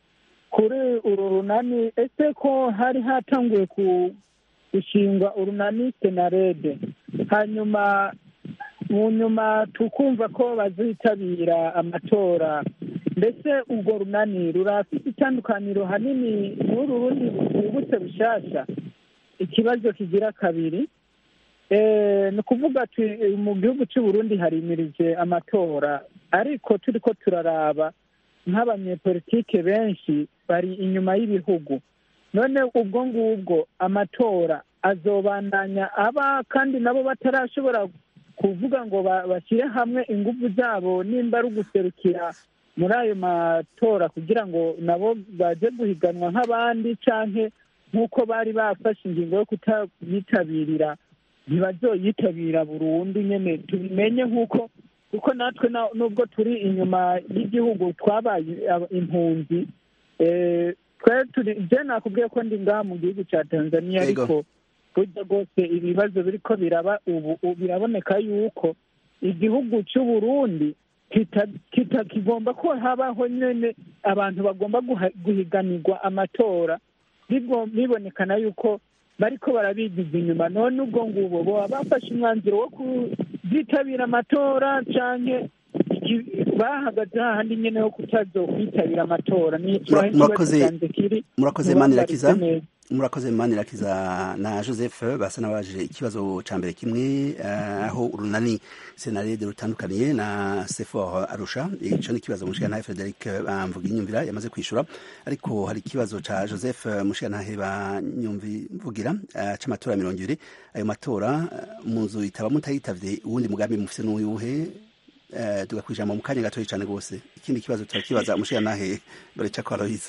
kuri uru runani ese ko hari hatanguye ku gushinga urunani senarede hanyuma mu nyuma tukumva ko bazitabira amatora mbese urwo runani rurafite itandukaniro hanini n'uru rundi rwibutse bushasha ikibazo kigira kabiri ni ukuvuga ati mu gihugu cy'u Burundi harimirije amatora ariko turi ko turaraba nk'abanyepolitike benshi bari inyuma y'ibihugu none ubwo ngubwo amatora azobandanya aba kandi nabo batarashobora kuvuga ngo bashyire hamwe ingufu zabo nimba ari uguserukira muri ayo matora kugira ngo nabo baje guhiganwa nk'abandi canke nk'uko bari bafashe ingingo yo kutayitabirira ntibazoyitabira burundu nyene tubimenye nk'uko kuko natwe nubwo turi inyuma y'igihugu twabaye impunzi twe turi je nakubwiye ko ndi ngaha mu gihugu ca tanzania ariko burya rwose ibibazo biriko biraba ubu biraboneka yuko igihugu c'uburundi kitakigomba ko habaho nyene abantu bagomba guhiganirwa amatora bibonekana yuko bariko barabigiza inyuma none ubwo ngubwo boba bafashe umwanzuro wo kuzitabira amatora canke bahagaze hahandi nyene ho kutazokwitabira amatora murakoze manirakiza murakoze manirakiza na joseph basa n'abaje ikibazo ca mbere kimwe aho urunani senarede rutandukaniye na sefor arusha ico ni ikibazo mushikanahe frederic bamvuga inyumvira yamaze kwishura ariko hari ikibazo ca joseph mushikanahe banyumvivugira c'amatora mirongo ibiri ayo matora mu nzu itaba mutayitavye uwundi mugambi mufise n'uyuhe tugakwijambo mu kanya gatoyi cane rwose ikindi kibazo turakibaza mushikanahe bareca kwa aloise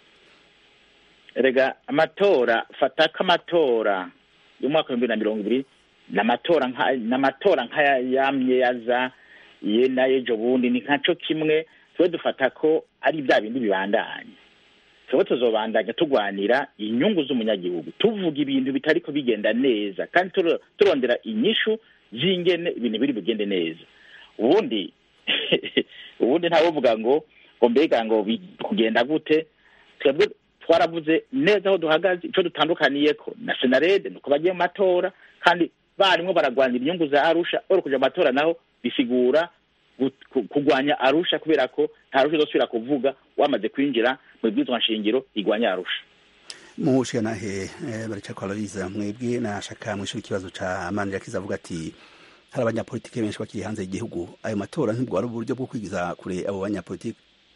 erega amatora fata ko amatora y'umwaka w'ibihumbi na mirongo ibiri n'amatora n'amatora nk'aya yamye yaza ye n'ayejo bundi ni nkaco kimwe twe dufata ko ari bya bindi bibandanya twebwe tuzobandanya turwanira inyungu z'umunyagihugu tuvuga ibintu bitariko bigenda neza kandi turondera inyishu z'ingene ibintu biri bugende neza ubundi ubundi ntawovuga ngo ngo mbega ngo kugenda gute twebwe twaravuze neza aho duhagaze icyo dutandukaniye ko na senarede ni uko bagiye mu matora kandi barimo baragwanira inyungu za arusha uri kuja mu matora naho bisigura kugwanya arusha kubera ko nta rusha izosubira kuvuga wamaze kwinjira mu bwizwa nshingiro igwanya arusha mushikanahe barica kwa aloise mwebwe nashaka mwishura ikibazo ca manirakiza avuga ati hari abanyapolitike benshi bakiri hanze y'igihugu ayo matora ntibwo ari uburyo bwo kwigiza kure abo banyapolitike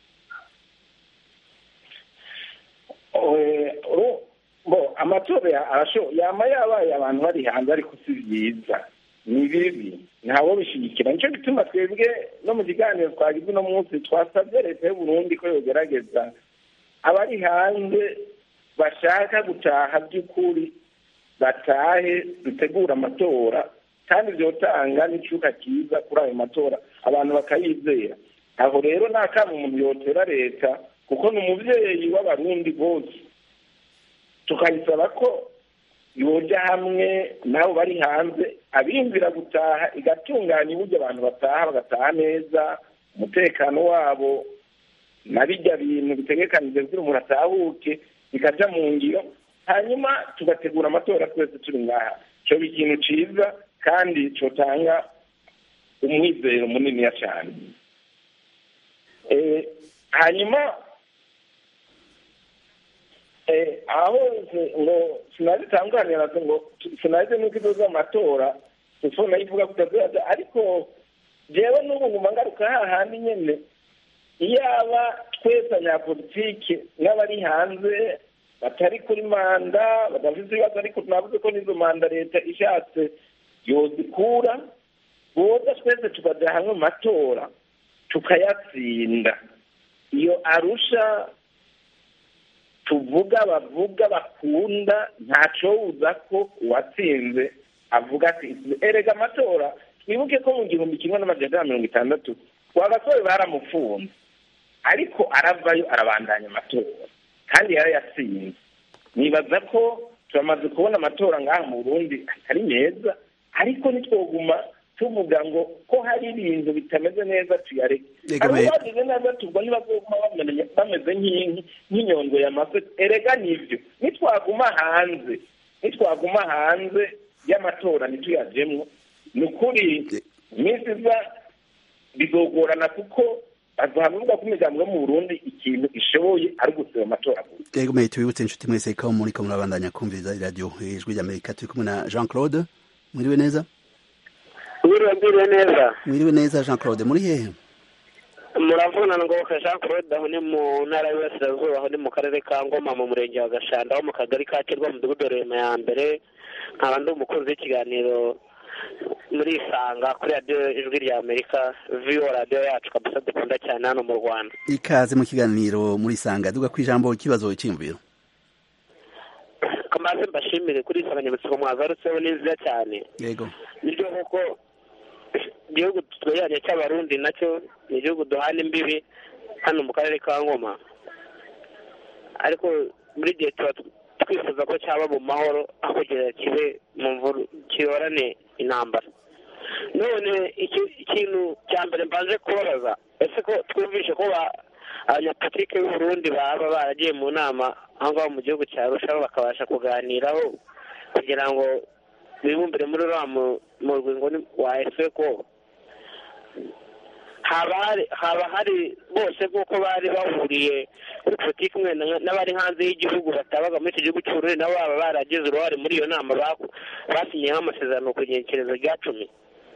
amatora yama yabaye abantu bari hanze ariko si byiza ni bibi ntawo bishigikira nicyo gituma twebwe no mu kiganiro twagize uno munsi twasabye leta y'uburundi ko yogerageza abari hanze bashaka gutaha by'ukuri batahe dutegura amatora kandi byotanga n'icyuka cyiza kuri ayo matora abantu bakayizera aho rero nta kama umuntu yotera leta kuko ni umubyeyi w'abarundi bose tukayisaba ko yoja hamwe nabo bari hanze abinjira gutaha igatunganya uburyo abantu bataha bagataha neza umutekano wabo na bijya bintu bitegekanije kugira umuntu atahuke bikaja mu ngiro hanyuma tugategura amatora twese turi ngaha cyoba ikintu ciza kandi cotanga umwizero muniniya cyane hanyuma aho ngo sinazitanganira ngo sinazi nuko izo z'amatora telefone ivuga kutazaza ariko jewe n'ubu nguma ngaruka hahandi nyene iyaba twese abanyapolitike n'abari hanze batari kuri manda badafite ibibazo ariko tunavuze ko n'izo manda leta ishatse yozikura boza twese tukaja hamwe mu matora tukayatsinda iyo arusha tuvuga bavuga bakunda ntacowuza ko uwatsinze avuga ati erega amatora twibuke ko mu gihumbi kimwe n'amajana mirongo itandatu wagasore baramufunze ariko aravayo arabandanya amatora kandi yarayatsinze nibaza ko turamaze kubona amatora ngaha mu burundi atari meza ariko nitwoguma tuvuga ngo ko hari ibintu bitameze neza tuyareke Yego, hari me- ubagize neza tubwo ntibazoguma bamenya- bameze nk'inki nk'inyundo y'amafi erega nivyo nitwaguma hanze nitwaguma hanze y'amatora ntituyajemwo ni ukuri iminsi iza bizogorana kuko bazavuga ko imiryango yo mu burundi ikintu ishoboye ari ugusaba amatora gusa Ego mwe tubibutse inshuti mwese ko muri ko murabandanya kumviriza iradiyo ijwi ry'Amerika turi kumwe na Jean Claude mwiriwe neza Mwiriwe mwiriwe neza mwiriwe neza Jean Claude muri hehe muravuna ngo Jean Claude aho ni mu ntara y'Iburasirazuba aho ni mu karere ka Ngoma mu murenge wa Gashanda aho mu kagari ka Kirwa mu mudugudu wa Rema ya mbere nkaba ndi umukunzi w'ikiganiro muri Isanga kuri radiyo ijwi rya Amerika viwo radiyo yacu kabisa dukunda cyane hano mu Rwanda ikaze mu kiganiro muri sanga duga ku ijambo ikibazo cyiyumviro kamaze mbashimire kuri iyi nsanganyamatsiko mwagarutseho ni nziza cyane yego nibyo koko igihugu twegeranye cy'abarundi nacyo ni igihugu duhana imbibi hano mu karere ka ngoma ariko buri gihe tuba twifuza ko cyaba mu mahoro aho kugira kibe mu mvuru kiyorane intambara none iki- ikintu cya mbere mbanze kubabaza ese ko twumvishe ko ba- abanyapolitike b'u Burundi baba baragiye mu nama aho ngaho mu gihugu cya Arusha bakabasha kuganiraho kugira ngo bibumbire muri uriya mu- murwi ngo ni wa efeko haba hari haba hari bose nk'uko bari bahuriye kuri politiki imwe na- n'abari hanze y'igihugu batabaga muri icyo gihugu cy'uburundi nabo baba baragize uruhare muri iyo nama baku- basinyeho amasezerano ku ngerekerezo rya cumi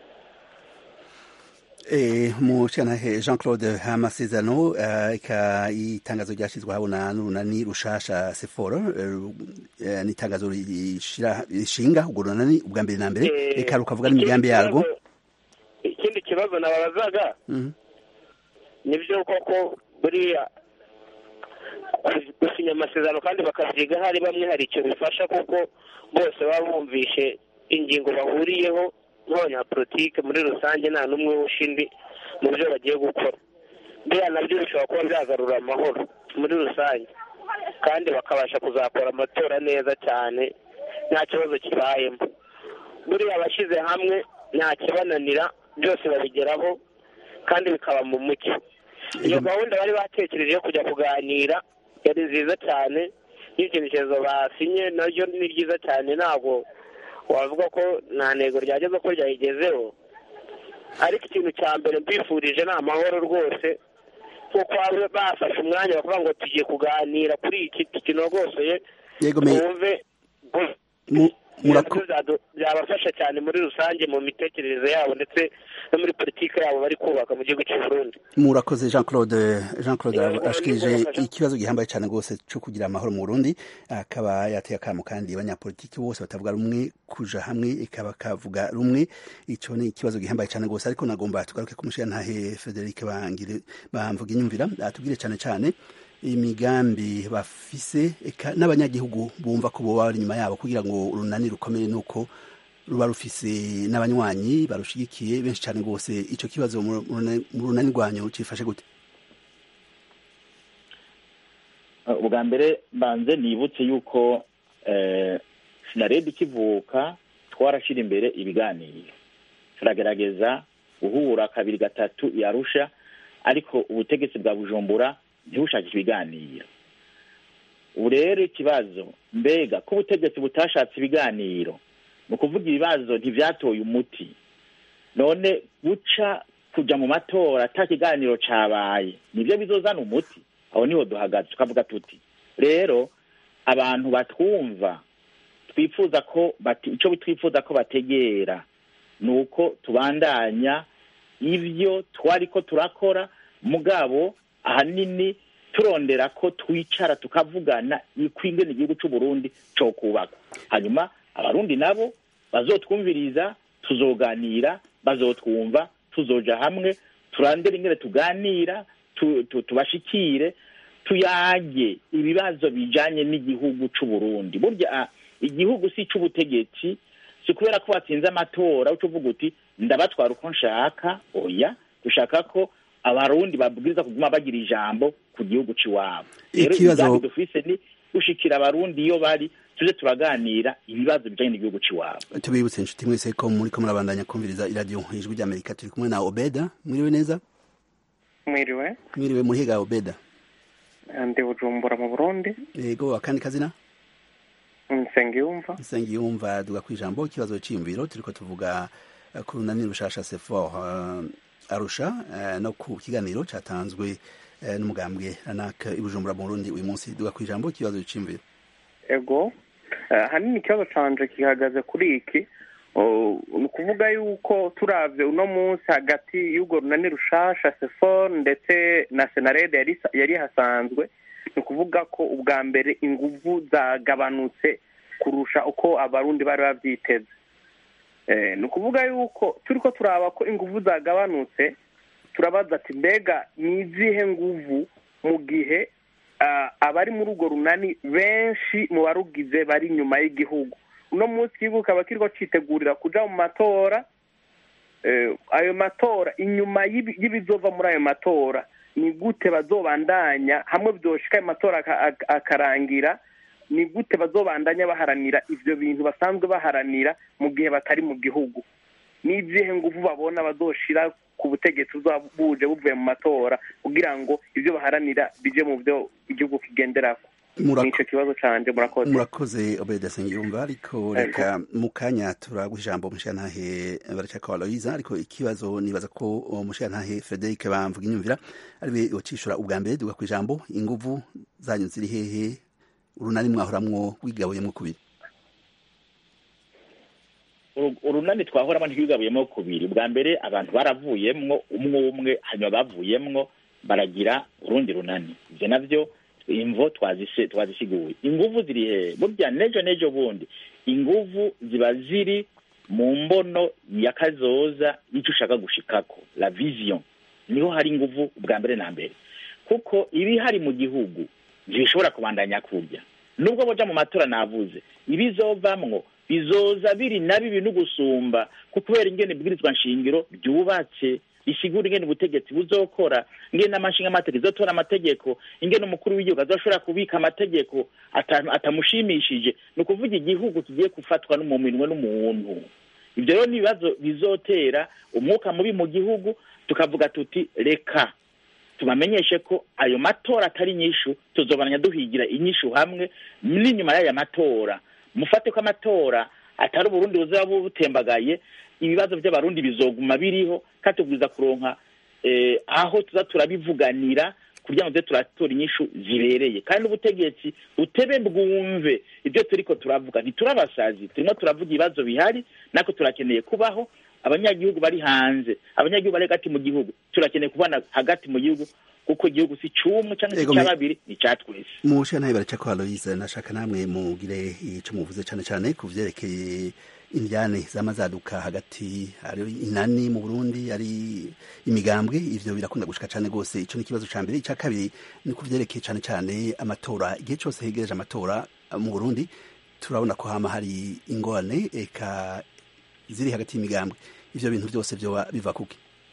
Eh, mu cyantahe Jean Claude amasezerano eh, ika itangazo ryashyizwe habona n'urunani rushasha seforo eh, ni itangazo rishira- rishinga urwo runani ubwa mbere na mbere Eh, reka rukavuga n'imigambi yarwo ikibazo- ikindi kibazo nababazaga Mhm. nibyo koko buriya gusinya amasezerano kandi bakavyiga hari bamwe hari icyo bifasha kuko bose baba bumvishe ingingo bahuriyeho nk'abanyapolitike muri rusange nta n'umwe wusha indi mu byo bagiye gukora buriya nabyo bishobora kuba byagarura amahoro muri rusange kandi bakabasha kuzakora amatora neza cyane nta kibazo kibayemo buriya abashyize hamwe nta kibananira byose babigeraho kandi bikaba mu mucyo iyo gahunda bari batekereje yo kujya kuganira yari nziza cyane n'icyerekezo basinye naryo ni ryiza cyane ntabwo wavuga ko nta ntego ryageze ko ryayigezeho ariko ikintu cya mbere mbifurije ni amahoro rwose kuko baba bafashe umwanya bakavuga ngo tugiye kuganira kuri iki kinogosoye Yego, me- twumve Mu- murako- byadu- byabafasha cyane muri rusange mu mitekerereze yabo ndetse no muri politiki yabo bari kubaka mu gihugu cy'u Burundi murakoze Jean Claude Jean Claude Yego, ashikirije yego, ikibazo gihambaye cyane rwose cyo kugira amahoro mu Burundi akaba yateye akamo kandi abanyapolitiki bose batavuga rumwe kuja hamwe ikaba kavuga rumwe ico ni ikibazo gihambaye cyane rwose ariko nagomba tugaruke ku mushirantahe Frederic Bangire bamvuga inyumvira atubwire cyane cyane imigambi bafise eka n'abanyagihugu bumva ko boba bari inyuma yabo kugira ngo urunani rukomeye nuko ruba rufise n'abanywanyi barushigikiye benshi cyane rwose ico kibazo mu runani- mu runani rwanyu cifashe gute ubwa mbere banze nibutse yuko eh, sinaredi ikivuka twarashyira imbere ibiganiro turagerageza guhura kabiri gatatu yarusha ariko ubutegetsi bwa bujumbura ntibushakishe ibiganiro ubu rero ikibazo mbega ko ubutegetsi butashatse ibiganiro ni ukuvuga ibibazo ntibyatoye umuti none guca kujya mu matora ata kiganiro cabaye nibyo bizozana umuti aho niho duhagaze tukavuga tuti rero abantu batwumva twifuza ko bati icyo twifuza ko bategera ni uko tubandanya ibyo twari ko turakora mugabo ahanini turondera ko twicara tukavugana ikwingene igihugu cy'u Burundi cyo kubaka hanyuma abarundi nabo bazotwumviriza tuzoganira bazotwumva tuzoja hamwe turandere ingene tuganira tu- tu- tubashikire tuyage ibibazo bijanye n'igihugu c'u Burundi burya ah, igihugu si c'ubutegetsi si kubera ko watsinze amatora uca uvuga uti ndabatwara uko nshaka oya dushaka ko abarundi babwiriza kuguma bagira ijambo ku gihugu c'iwabo rero Ikibazo- imigambi dufise ni gushikira abarundi iyo bari tuje turaganira ibibazo bijanye n'igihugu c'iwabo tubibutse inshuti mwese ko muri ko murabandanya kumviriza iradiyo ijwi ry'amerika turi kumwe na obeda mwiriwe neza mwiriwe mwiriwe muhiga obeda ndi bujumbura mu burundi yego akandi kazina nsengiyumva nsengiyumva duga ku ijambo ikibazo c'iyumviro turiko tuvuga uh, ku runani rushasha sefor uh, arusha uh, no ku kiganiro catanzwe uh, n'umugambwe ranak ibujumbura mu burundi uyu munsi duga ku ijambo ikibazo c'iyumviro ego uh, hanini ikibazo canje gihagaze kuri iki ni ukuvuga yuko turavye uno munsi hagati y'urwo runani rushasha sefor ndetse na senarede yari hasanzwe ni ukuvuga ko ubwa mbere inguvu zagabanutse kurusha uko abarundi bari bavyiteze ni ukuvuga yuko turi ko turaba ko inguvu zagabanutse turabaza ati mbega ni izihe nguvu mu gihe abari muri urwo runani benshi mu barugize bari inyuma y'igihugu uno munsi igihugu kaba kiriko citegurira kuja mu matora ayo matora inyuma y'ibizova muri ayo matora ni gute bazobandanya hamwe byoshika ayo matora akarangira ni gute bazobandanya baharanira ivyo bintu basanzwe baharanira mu gihe batari mu gihugu n'izihe nguvu babona bazoshira ku butegetsi buje buvuye mu matora kugira ngo ivyo baharanira bije mu vyo igihugu kigenderako nico kibazo canje murakoze murakoze obeda sengiyumva ariko reka mu kanya turaguha ijambo mushiyantahe baracaka aloyiza ariko ikibazo nibaza ko mushiyantahe frederic bamvuga inyumvira ariwe yocishura ubwa mbere duga ku ijambo inguvu zanyu ziri hehe urunani mwahoramwo wigabuyemwo kubiri urunani twahoramo ntiwigabuyemo kubiri bwa mbere abantu baravuyemwo umwe umwe hanyuma bavuyemwo baragira urundi runani ivyo navyo imvo twazisiguye inguvu ziri hehe burya nejo nejo bundi inguvu ziba ziri mu mbono ya kazoza y'icyo ushaka gushikako la vision niho hari inguvu bwa mbere na mbere kuko ibihari mu gihugu ntibishobora kubandanya kurya nubwo boja mu matora navuze ibizovamwo bizoza biri na bibi no gusumba kubera ingene ibwirizwa nshingiro ryubatse risigura ingene ubutegetsi buzokora ingene n'amashinga amategeko izotora amategeko ingene umukuru w'igihugu azoshobora kubika amategeko atamushimishije ni ukuvuga igihugu kigiye gufatwa no mu minwe n'umuntu ibyo rero ni ibibazo bizotera umwuka mubi mu gihugu tukavuga tuti reka tubamenyeshe ko ayo matora atari inyishu tuzobananya duhigira inyishu hamwe n'inyuma y'aya matora mufate ko amatora atari uburundi buzaba butembagaye ibibazo by'abarundi bizoguma biriho kandi tubwiza kuronka aho tuza turabivuganira kugira ngo tuze turatora inyishu zibereye kandi n'ubutegetsi butebe bwumve ibyo turiko turavuga ntiturabasazi turimo turavuga ibibazo bihari nako turakeneye kubaho abanyagihugu bari hanze abanyagihugu bari hagati mu gihugu turakeneye kubana hagati mu gihugu kuko igihugu si cumwe cyangwa si cya babiri ni cya twese mushe nawe baraca ko aloyize nashaka namwe mugire ico muvuze cane cane ku vyerekeye indyane zamazaduka hagati ari inani mu Burundi ari imigambwe ivyo birakunda gushika cane gose ico ni ikibazo ca mbere ica kabiri ni ku vyerekeye cane cane amatora igihe cose hegereje amatora mu Burundi turabona ko hama hari ingorane eka ziri hagati y'imigambwe ivyo bintu byose vyoba biva kuki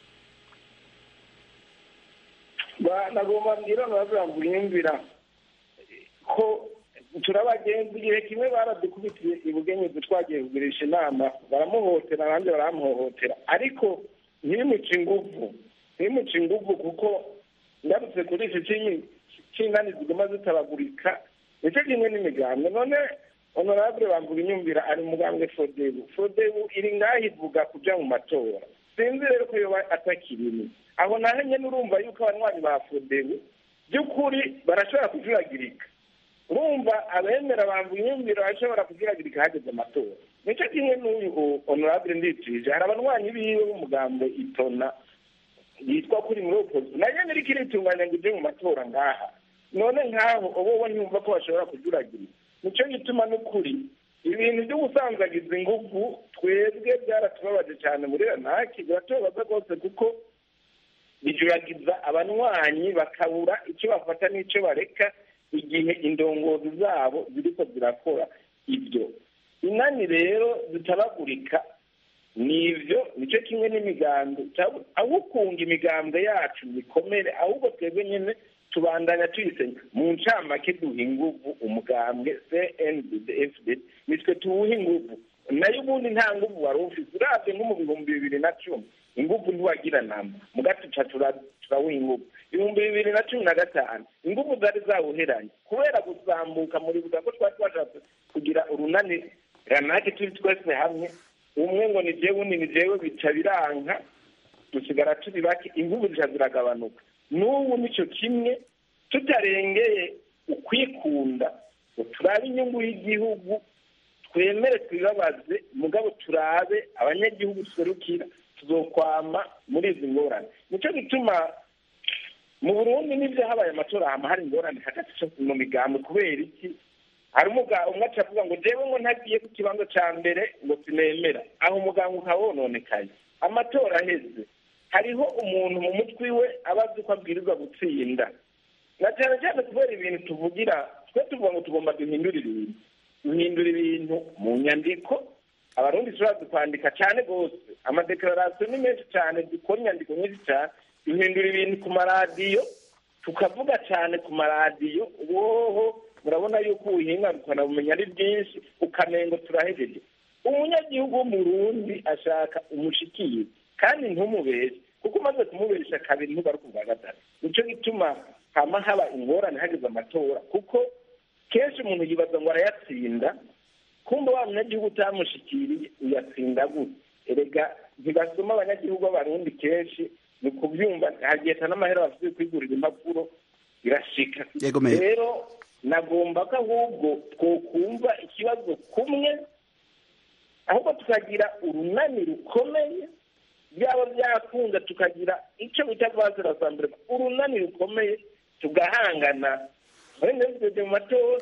nagomba mbwira nababwira yumvira ko turabagenzi igihe kimwe baradukubitiye ibugenyezi twagiye kugurisha inama baramuhotera abandi baramuhohotera ariko ntibimuce inguvu ntibimuce inguvu kuko ngarutse kuri iki cy'ingani ziguma zitabagurika nicyo kimwe n'imigambwe none honorable bamvuga inyumvira ari umugambwe fodebu fodebu iri ngaho ivuga kuja mu matora sinzi rero ko yoba atakirimo aho naho nyene urumva yuko abanywanyi ba fodebu by'ukuri barashobora kujuragirika urumva abemera bamvuga inyumviro barashobora kujuragirika hageze amatora nicyo kimwe n'uyu honorable nditije hari abanywanyi biwe b'umugambwe itona yitwa kuri muri opozi nayo niriko iritunganya ngo ije mu matora ngaha none nk'aho uba ntiyumva ko bashobora kujuragirika nicyo gituma n'ukuri ibintu byo gusanzagiza ingufu twebwe byaratubabaje cyane muri ranaki biratubabaza rwose kuko bijuragiza abanywanyi bakabura icyo bafata n'icyo bareka igihe indongozi zabo ziriko zirakora ibyo inani rero zitabagurika nivyo nicyo kimwe n'imigambwe aho ukunga imigambwe yacu bikomere ahubwo twebwe nyine tubandanya tuyisenya mu ncamake duha inguvu umugambwe cndd fd nitwe tuwuha inguvu nayo ubundi nta nguvu wari ufise uravye nko mu bihumbi bibiri na cumi inguvu ntiwagira namba mugatuca turawuha inguvu ibihumbi bibiri na cumi na gatanu inguvu zari zawuheranye kubera gusambuka muribuka ko twari twashatse kugira urunani ranake turi twese hamwe umwe ngo ni jewe undi ni jewe bica biranka dusigara turi bake inguvu zica ziragabanuka n'ubu nicyo kimwe tutarengeye ukwikunda ngo turabe inyungu y'igihugu twemere twibabaze mugabo turabe abanyagihugu tuserukira tuzokwama muri izi ngorane nicyo gituma mu burundi n'ibyo habaye amatora hama hari ingorane hagati mu migambo kubera iki hari umugabo umwe aca avuga ngo jewe ngo ntagiye ku kibanza ca mbere ngo sinemera aho umuganga ukaba wononekaye amatora aheze hariho umuntu mu mutwe we aba azi ko abwirizwa gutsinda na cyane cyane kubera ibintu tuvugira twe tuvuga ngo tugomba duhindura ibintu duhindura ibintu mu nyandiko abarundi turazi kwandika cyane rwose amadeklarasiyo ni menshi cyane dukora inyandiko nyinshi cyane duhindura ibintu ku maradiyo tukavuga cyane ku maradiyo woho murabona yuko ubuhinga ukanabumenya ari bwinshi ukamengo turahejeje umunyagihugu w'umurundi ashaka umushikiye kandi ntumubeshe kuko umaze kumubesha kabiri ntugaruka ubwa gatatu nicyo gituma hama haba ingorane hageze amatora kuko kenshi umuntu yibaza ngo arayatsinda kumva wa munyagihugu utamushikiriye uyatsinda gute erega ntibasoma abanyagihugu b'abarundi kenshi ni kubyumva hagiheta n'amahera bafite kwigurira impapuro birashika rero nagomba ko ahubwo twokumva ikibazo kumwe ahubwo tukagira urunani rukomeye byaba byakunda tukagira icyo bita rwazirasambure urunani rukomeye tugahangana muri mu matora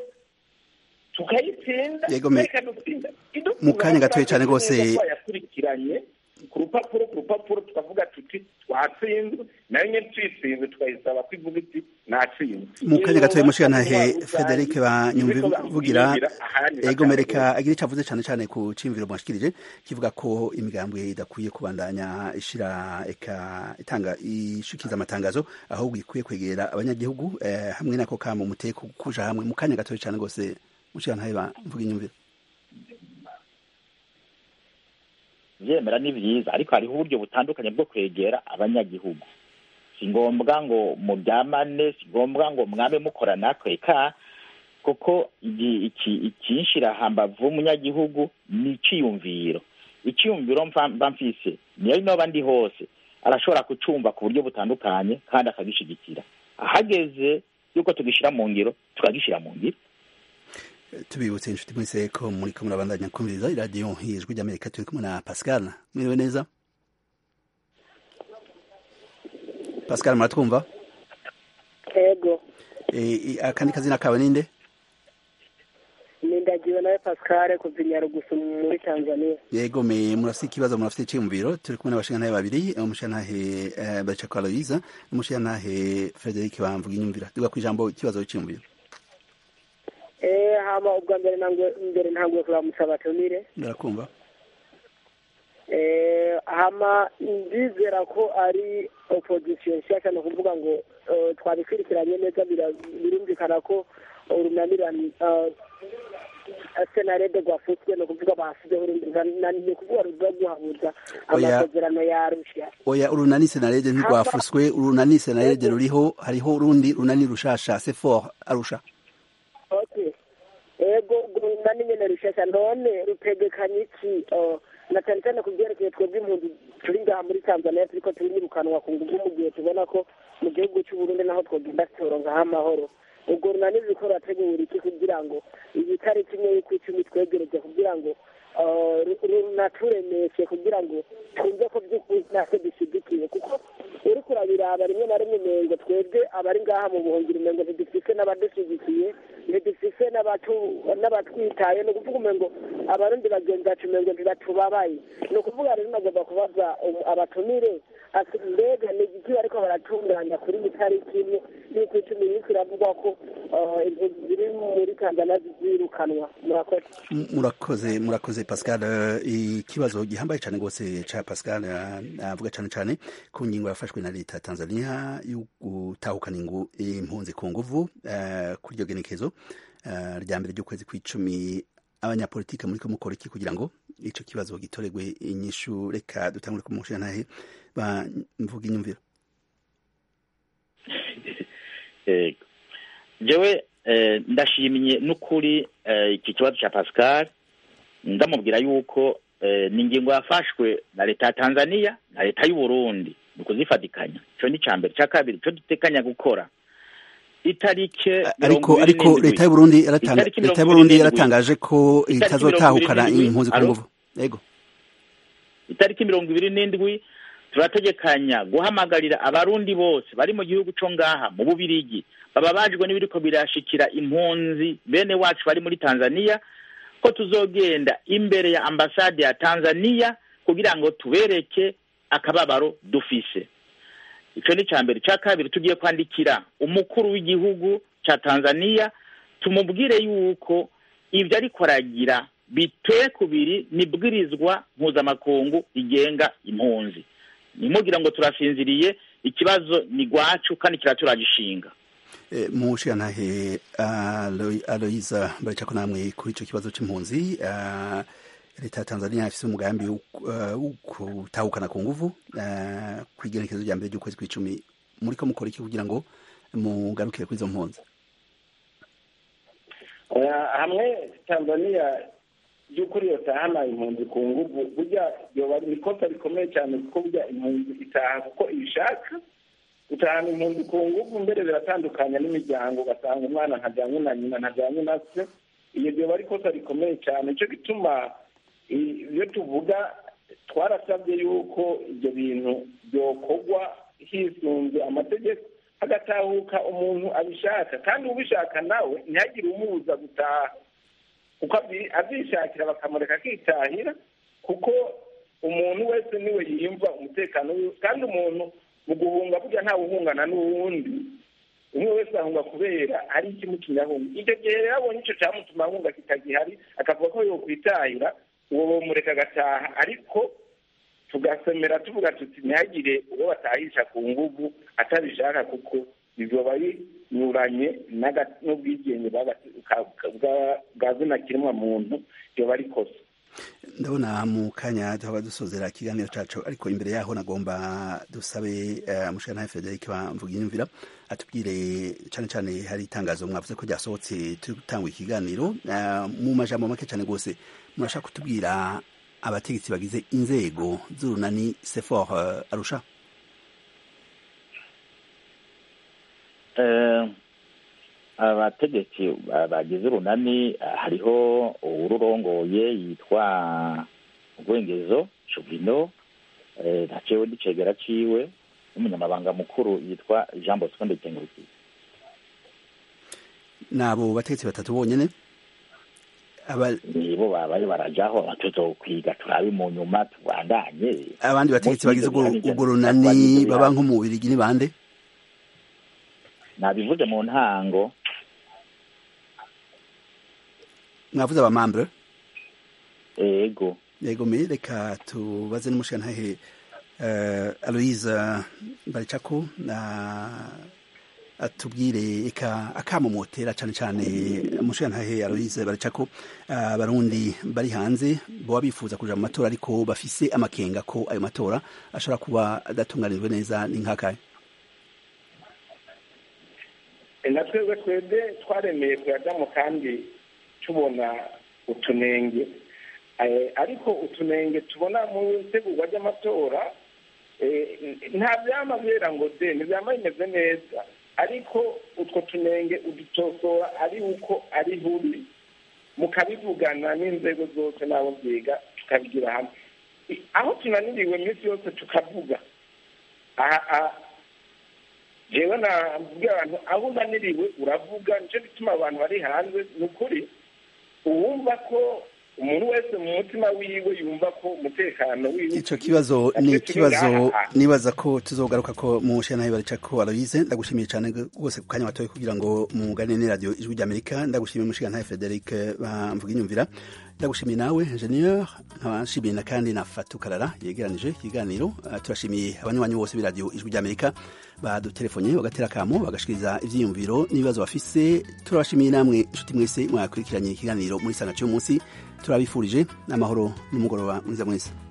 tukayitsinda reka dutsinda mu kanya gatoya cyane rwose twayakurikiranye ku rupapuro ku rupapuro tukavuga tuti twatsinzwe nayo nyine tuyitsinze tukayisaba ko ivuga iti natsinzwe mu kanya gatoya mushikanahe frederic banyumvivugira ego mereka agira icyo avuze cyane cyane ku cimviro mwashikirije kivuga ko imigambo idakwiye kubandanya ishira eka itanga ishikiza amatangazo ahubwo ikwiye kwegera abanyagihugu eh, hamwe nako kama muteko kuja hamwe mu kanya gatoya cyane rwose mushikanahe bamvuga inyumviro byemera ni byiza ariko hariho uburyo butandukanye bwo kwegera abanyagihugu si ngombwa ngo muryamane si ngombwa ngo mwabe mukora natwe ka kuko ikinshira hambavu w'umunyagihugu ni iciyumviro iciyumviro mba mfise niyo noba ndi hose arashobora kucumva ku buryo butandukanye kandi akagishigikira ahageze yuko tugishyira mu ngiro tukagishyira mu ngiro tubibutse inshuti mwese ko muri ko murabandanya kumviriza iradiyo ijwi ry'amerika turi kumwe na pascal mwiriwe neza pascal muratwumva yego akandi kazina kawe ninde nindagiwe nawe pascal kuva inyarugusu muri tanzania yego me murafite ikibazo murafite icyiyumviro turi kumwe n'abashingantahe babiri umushingantahe bacako aloyiza n'umushingantahe frederic bamvuga inyumvira duga ku ijambo ikibazo cy'iyumviro hama ubwa mbere mbere ntabwo turamusaba tumire ndarakumva hama ndizera ko ari opozisiyo nshyashya ni ukuvuga ngo twabikurikiranye neza birumvikana ko urunanirane senarede rwafutswe ni ukuvuga basizeho urundi ni ukuvuga ruza guhabuza amasezerano ya rushya oya urunani senarede ntirwafuswe urunani senarede ruriho hariho urundi runani rushasha sefor arusha ego urunani nyine rushasha none rutegekanye iki na cyane cyane ku byerekeye twebwe impunzi turi ngaha muri tanzania turiko turirukanwa ku nguvu mu gihe tubona ko mu gihugu cy'uburundi naho twogenda turonkaho amahoro ubwo runani ruriko rurategura iki kugira ngo iyi tariki imwe y'ukwicumi twegereje kugira ngo runaturemeshe kugira ngo twumve ko by'ukuri natwe dushyigikiye kuko uriko urabiraba rimwe na rimwe umengo twebwe abari ngaha mu buhungiro umengo ntidufise n'abadushyigikiye ntidufise n'abatwitaye ni ukuvuga umengo abarundi bagenzi bacu umengo ntibatubabaye ni ukuvuga rero nagomba kubaza abatumire mbega ni igiki bariko baratunganya kuri iyi tariki imwe y'uko icumi iriko iravugwa ko impunzi ziri muri tanzania zirukanwa murakoze M- murakoze murakoze pascal Eh, ikibazo gihambaye cyane rwose ca pascal eh, avuga cyane cyane ku ngingo yafashwe na leta ya tanzania yo gutahukana ingu- impunzi ku nguvu eh, kuri iryo genekezo eh, rya mbere ry'ukwezi kw'icumi abanyapolitike muriko mukora iki kugira ngo ico kibazo gitoregwe inyishu reka dutangure ku mushirantahe bamvuga inyumviro Yego. jewe eh, ndashimye n'ukuri eh, iki kibazo cya pascal ndamubwira yuko eh, ni ingingo yafashwe na leta ya tanzania na leta y'u burundi ni ukuzifatikanya icyo ni icya mbere icya kabiri icyo dutekanya gukora itarike ariko mirongo ibiri ariko n'indwi. leta y'u Burundi yaratanga Itariki leta y'u mirongo Burundi ibiri n'indwi. yaratangaje ko Itariki itazotahukana mirongo ibiri n'indwi. impunzi ku Alo? nguvu yego itariki mirongo ibiri n'indwi turategekanya guhamagarira abarundi bose bari mu gihugu cyo ngaha mu bubirigi baba bajwe n'ibiriko birashikira impunzi bene wacu bari muri tanzania ko tuzogenda imbere ya ambasade ya tanzania kugira ngo tubereke akababaro dufise ico ni icya mbere icya kabiri tugiye kwandikira umukuru w'igihugu cya tanzania tumubwire yuko ibyo ariko aragira biteye kubiri nibwirizwa mpuzamakungu rigenga impunzi nimubwira ngo turasinziriye ikibazo ni gwacu kandi kiraturagishinga Eh, mushirantahe Alo- aloyiza baracako namwe kuri ico kibazo c'impunzi eh, leta ya tanzania ifise umugambi wo eh, wo gutahukana ku nguvu eh, kw'igenekezo rya mbere ry'ukwezi kw'icumi muriko mukora iki kugira ngo mugarukire kuri izo mpunzi Oya, hamwe tanzania by'ukuri yotahana impunzi ku nguvu burya yoba ari ikosa rikomeye cyane kuko burya impunzi itaha kuko ibishaka gutahana impunzi ku nguvu mbere biratandukanya n'imiryango ugasanga umwana ntajyanye na nyina ntajyanye na se iyo byoba ari ikosa rikomeye cyane nicyo gituma i- iyo tuvuga twarasabye yuko ibyo bintu byokorwa hisunze amategeko hagatahuka umuntu abishaka kandi ubishaka nawe ntihagire umubuza gutaha kuko abyi- abyishakira bakamureka akitahira kuko umuntu wese niwe yiyumva umutekano wiwe kandi umuntu mu guhunga burya ntawe uhungana n'uwundi umwe wese ahunga kubera ari ikimutumye ahunga icyo gihe rero abonye icyo cyamutuma ahunga kitagihari akavuga ko yokwitahira uwo bamureka agataha ariko tugasemera tuvuga tuti ntihagire uwo batahisha ku nguvu atabishaka kuko bizoba binyuranye n'aga- n'ubwigenge bw'aga- ka- bwa- bwa zina kiremwa muntu yoba ari kosa ndabona mu kanya tuhaba dusozera ikiganiro cacu ariko imbere yaho nagomba dusabe uh, mushirantahe frederic bamvuga inyumvira atubwire cane cane hari itangazo mwavuze ko ryasohotse turi gutanga ikiganiro uh, mu majambo make cane rwose murashaka kutubwira abategetsi bagize inzego z'urunani sefor uh, arusha Eh, abategetsi ba- bagize urunani eh, hariho ururongoye yitwa rwengezo shugino eh, nacewe n'icegera ciwe n'umunyamabanga mukuru yitwa jean bosco ndekengurukiye nabo bategetsi batatu bonyene aba nibo babaye barajaho tuzokwiga turabe mu nyuma tubandanye abandi bategetsi bagize urwo Umunsi urwo w'ijana runani twagize baba nko mu Bubiligi ni bande nabivuze mu ntango mwavuze abamambre ego yego me reka tubaze n'umushirantahe uh, aloise baricako na atubwire eka akamomotera cane cane umushirantahe aloise baricako abarundi bari hanze boba bifuza kuja mu matora ariko bafise amakenga ko ayo matora ashobora kuba adatunganijwe neza ni nkakaye na twebwe twebwe twaremeye kuyajyamo kandi tubona utunenge Eh, ariko utunenge tubona mu itegurwa ry'amatora eh, nta byama byera ngo de ntibyama bimeze neza ariko utwo tunenge udutosora ari uko ari buri mukabivugana n'inzego zose n'abo byiga tukabigira hamwe I- aho tunaniriwe iminsi yose tukavuga aha aha jewe nabwira abantu aho unaniriwe uravuga nicyo gituma abantu bari hanze ni ukuri uwumva ko umuntu wese mu mutima wiwe yumva ko umutekano wiwe ico kibazo ni ikibazo nibaza ko tuzogaruka ko mu shana barica ko Aloise ndagushimiye cyane rwose ku kanya watoye kugira ngo mugane ni radio ijwi ry'Amerika ndagushimiye mushiga ntaye Frederic bamvuga inyumvira ndagushimiye nawe ingenieur nkabashimiye na kandi na Fatou Karara yegeranije ikiganiro uh, turashimiye abanywanyi bose b'iradio ijwi ry'Amerika badutelefonye bagatera kamo bagashikiriza ivyiyumviro n'ibibazo bafise turabashimiye namwe inshuti mwese mwakurikiranye ikiganiro muri sanga cy'umunsi turabifurije n'amahoro n'umugoroba mwiza mwese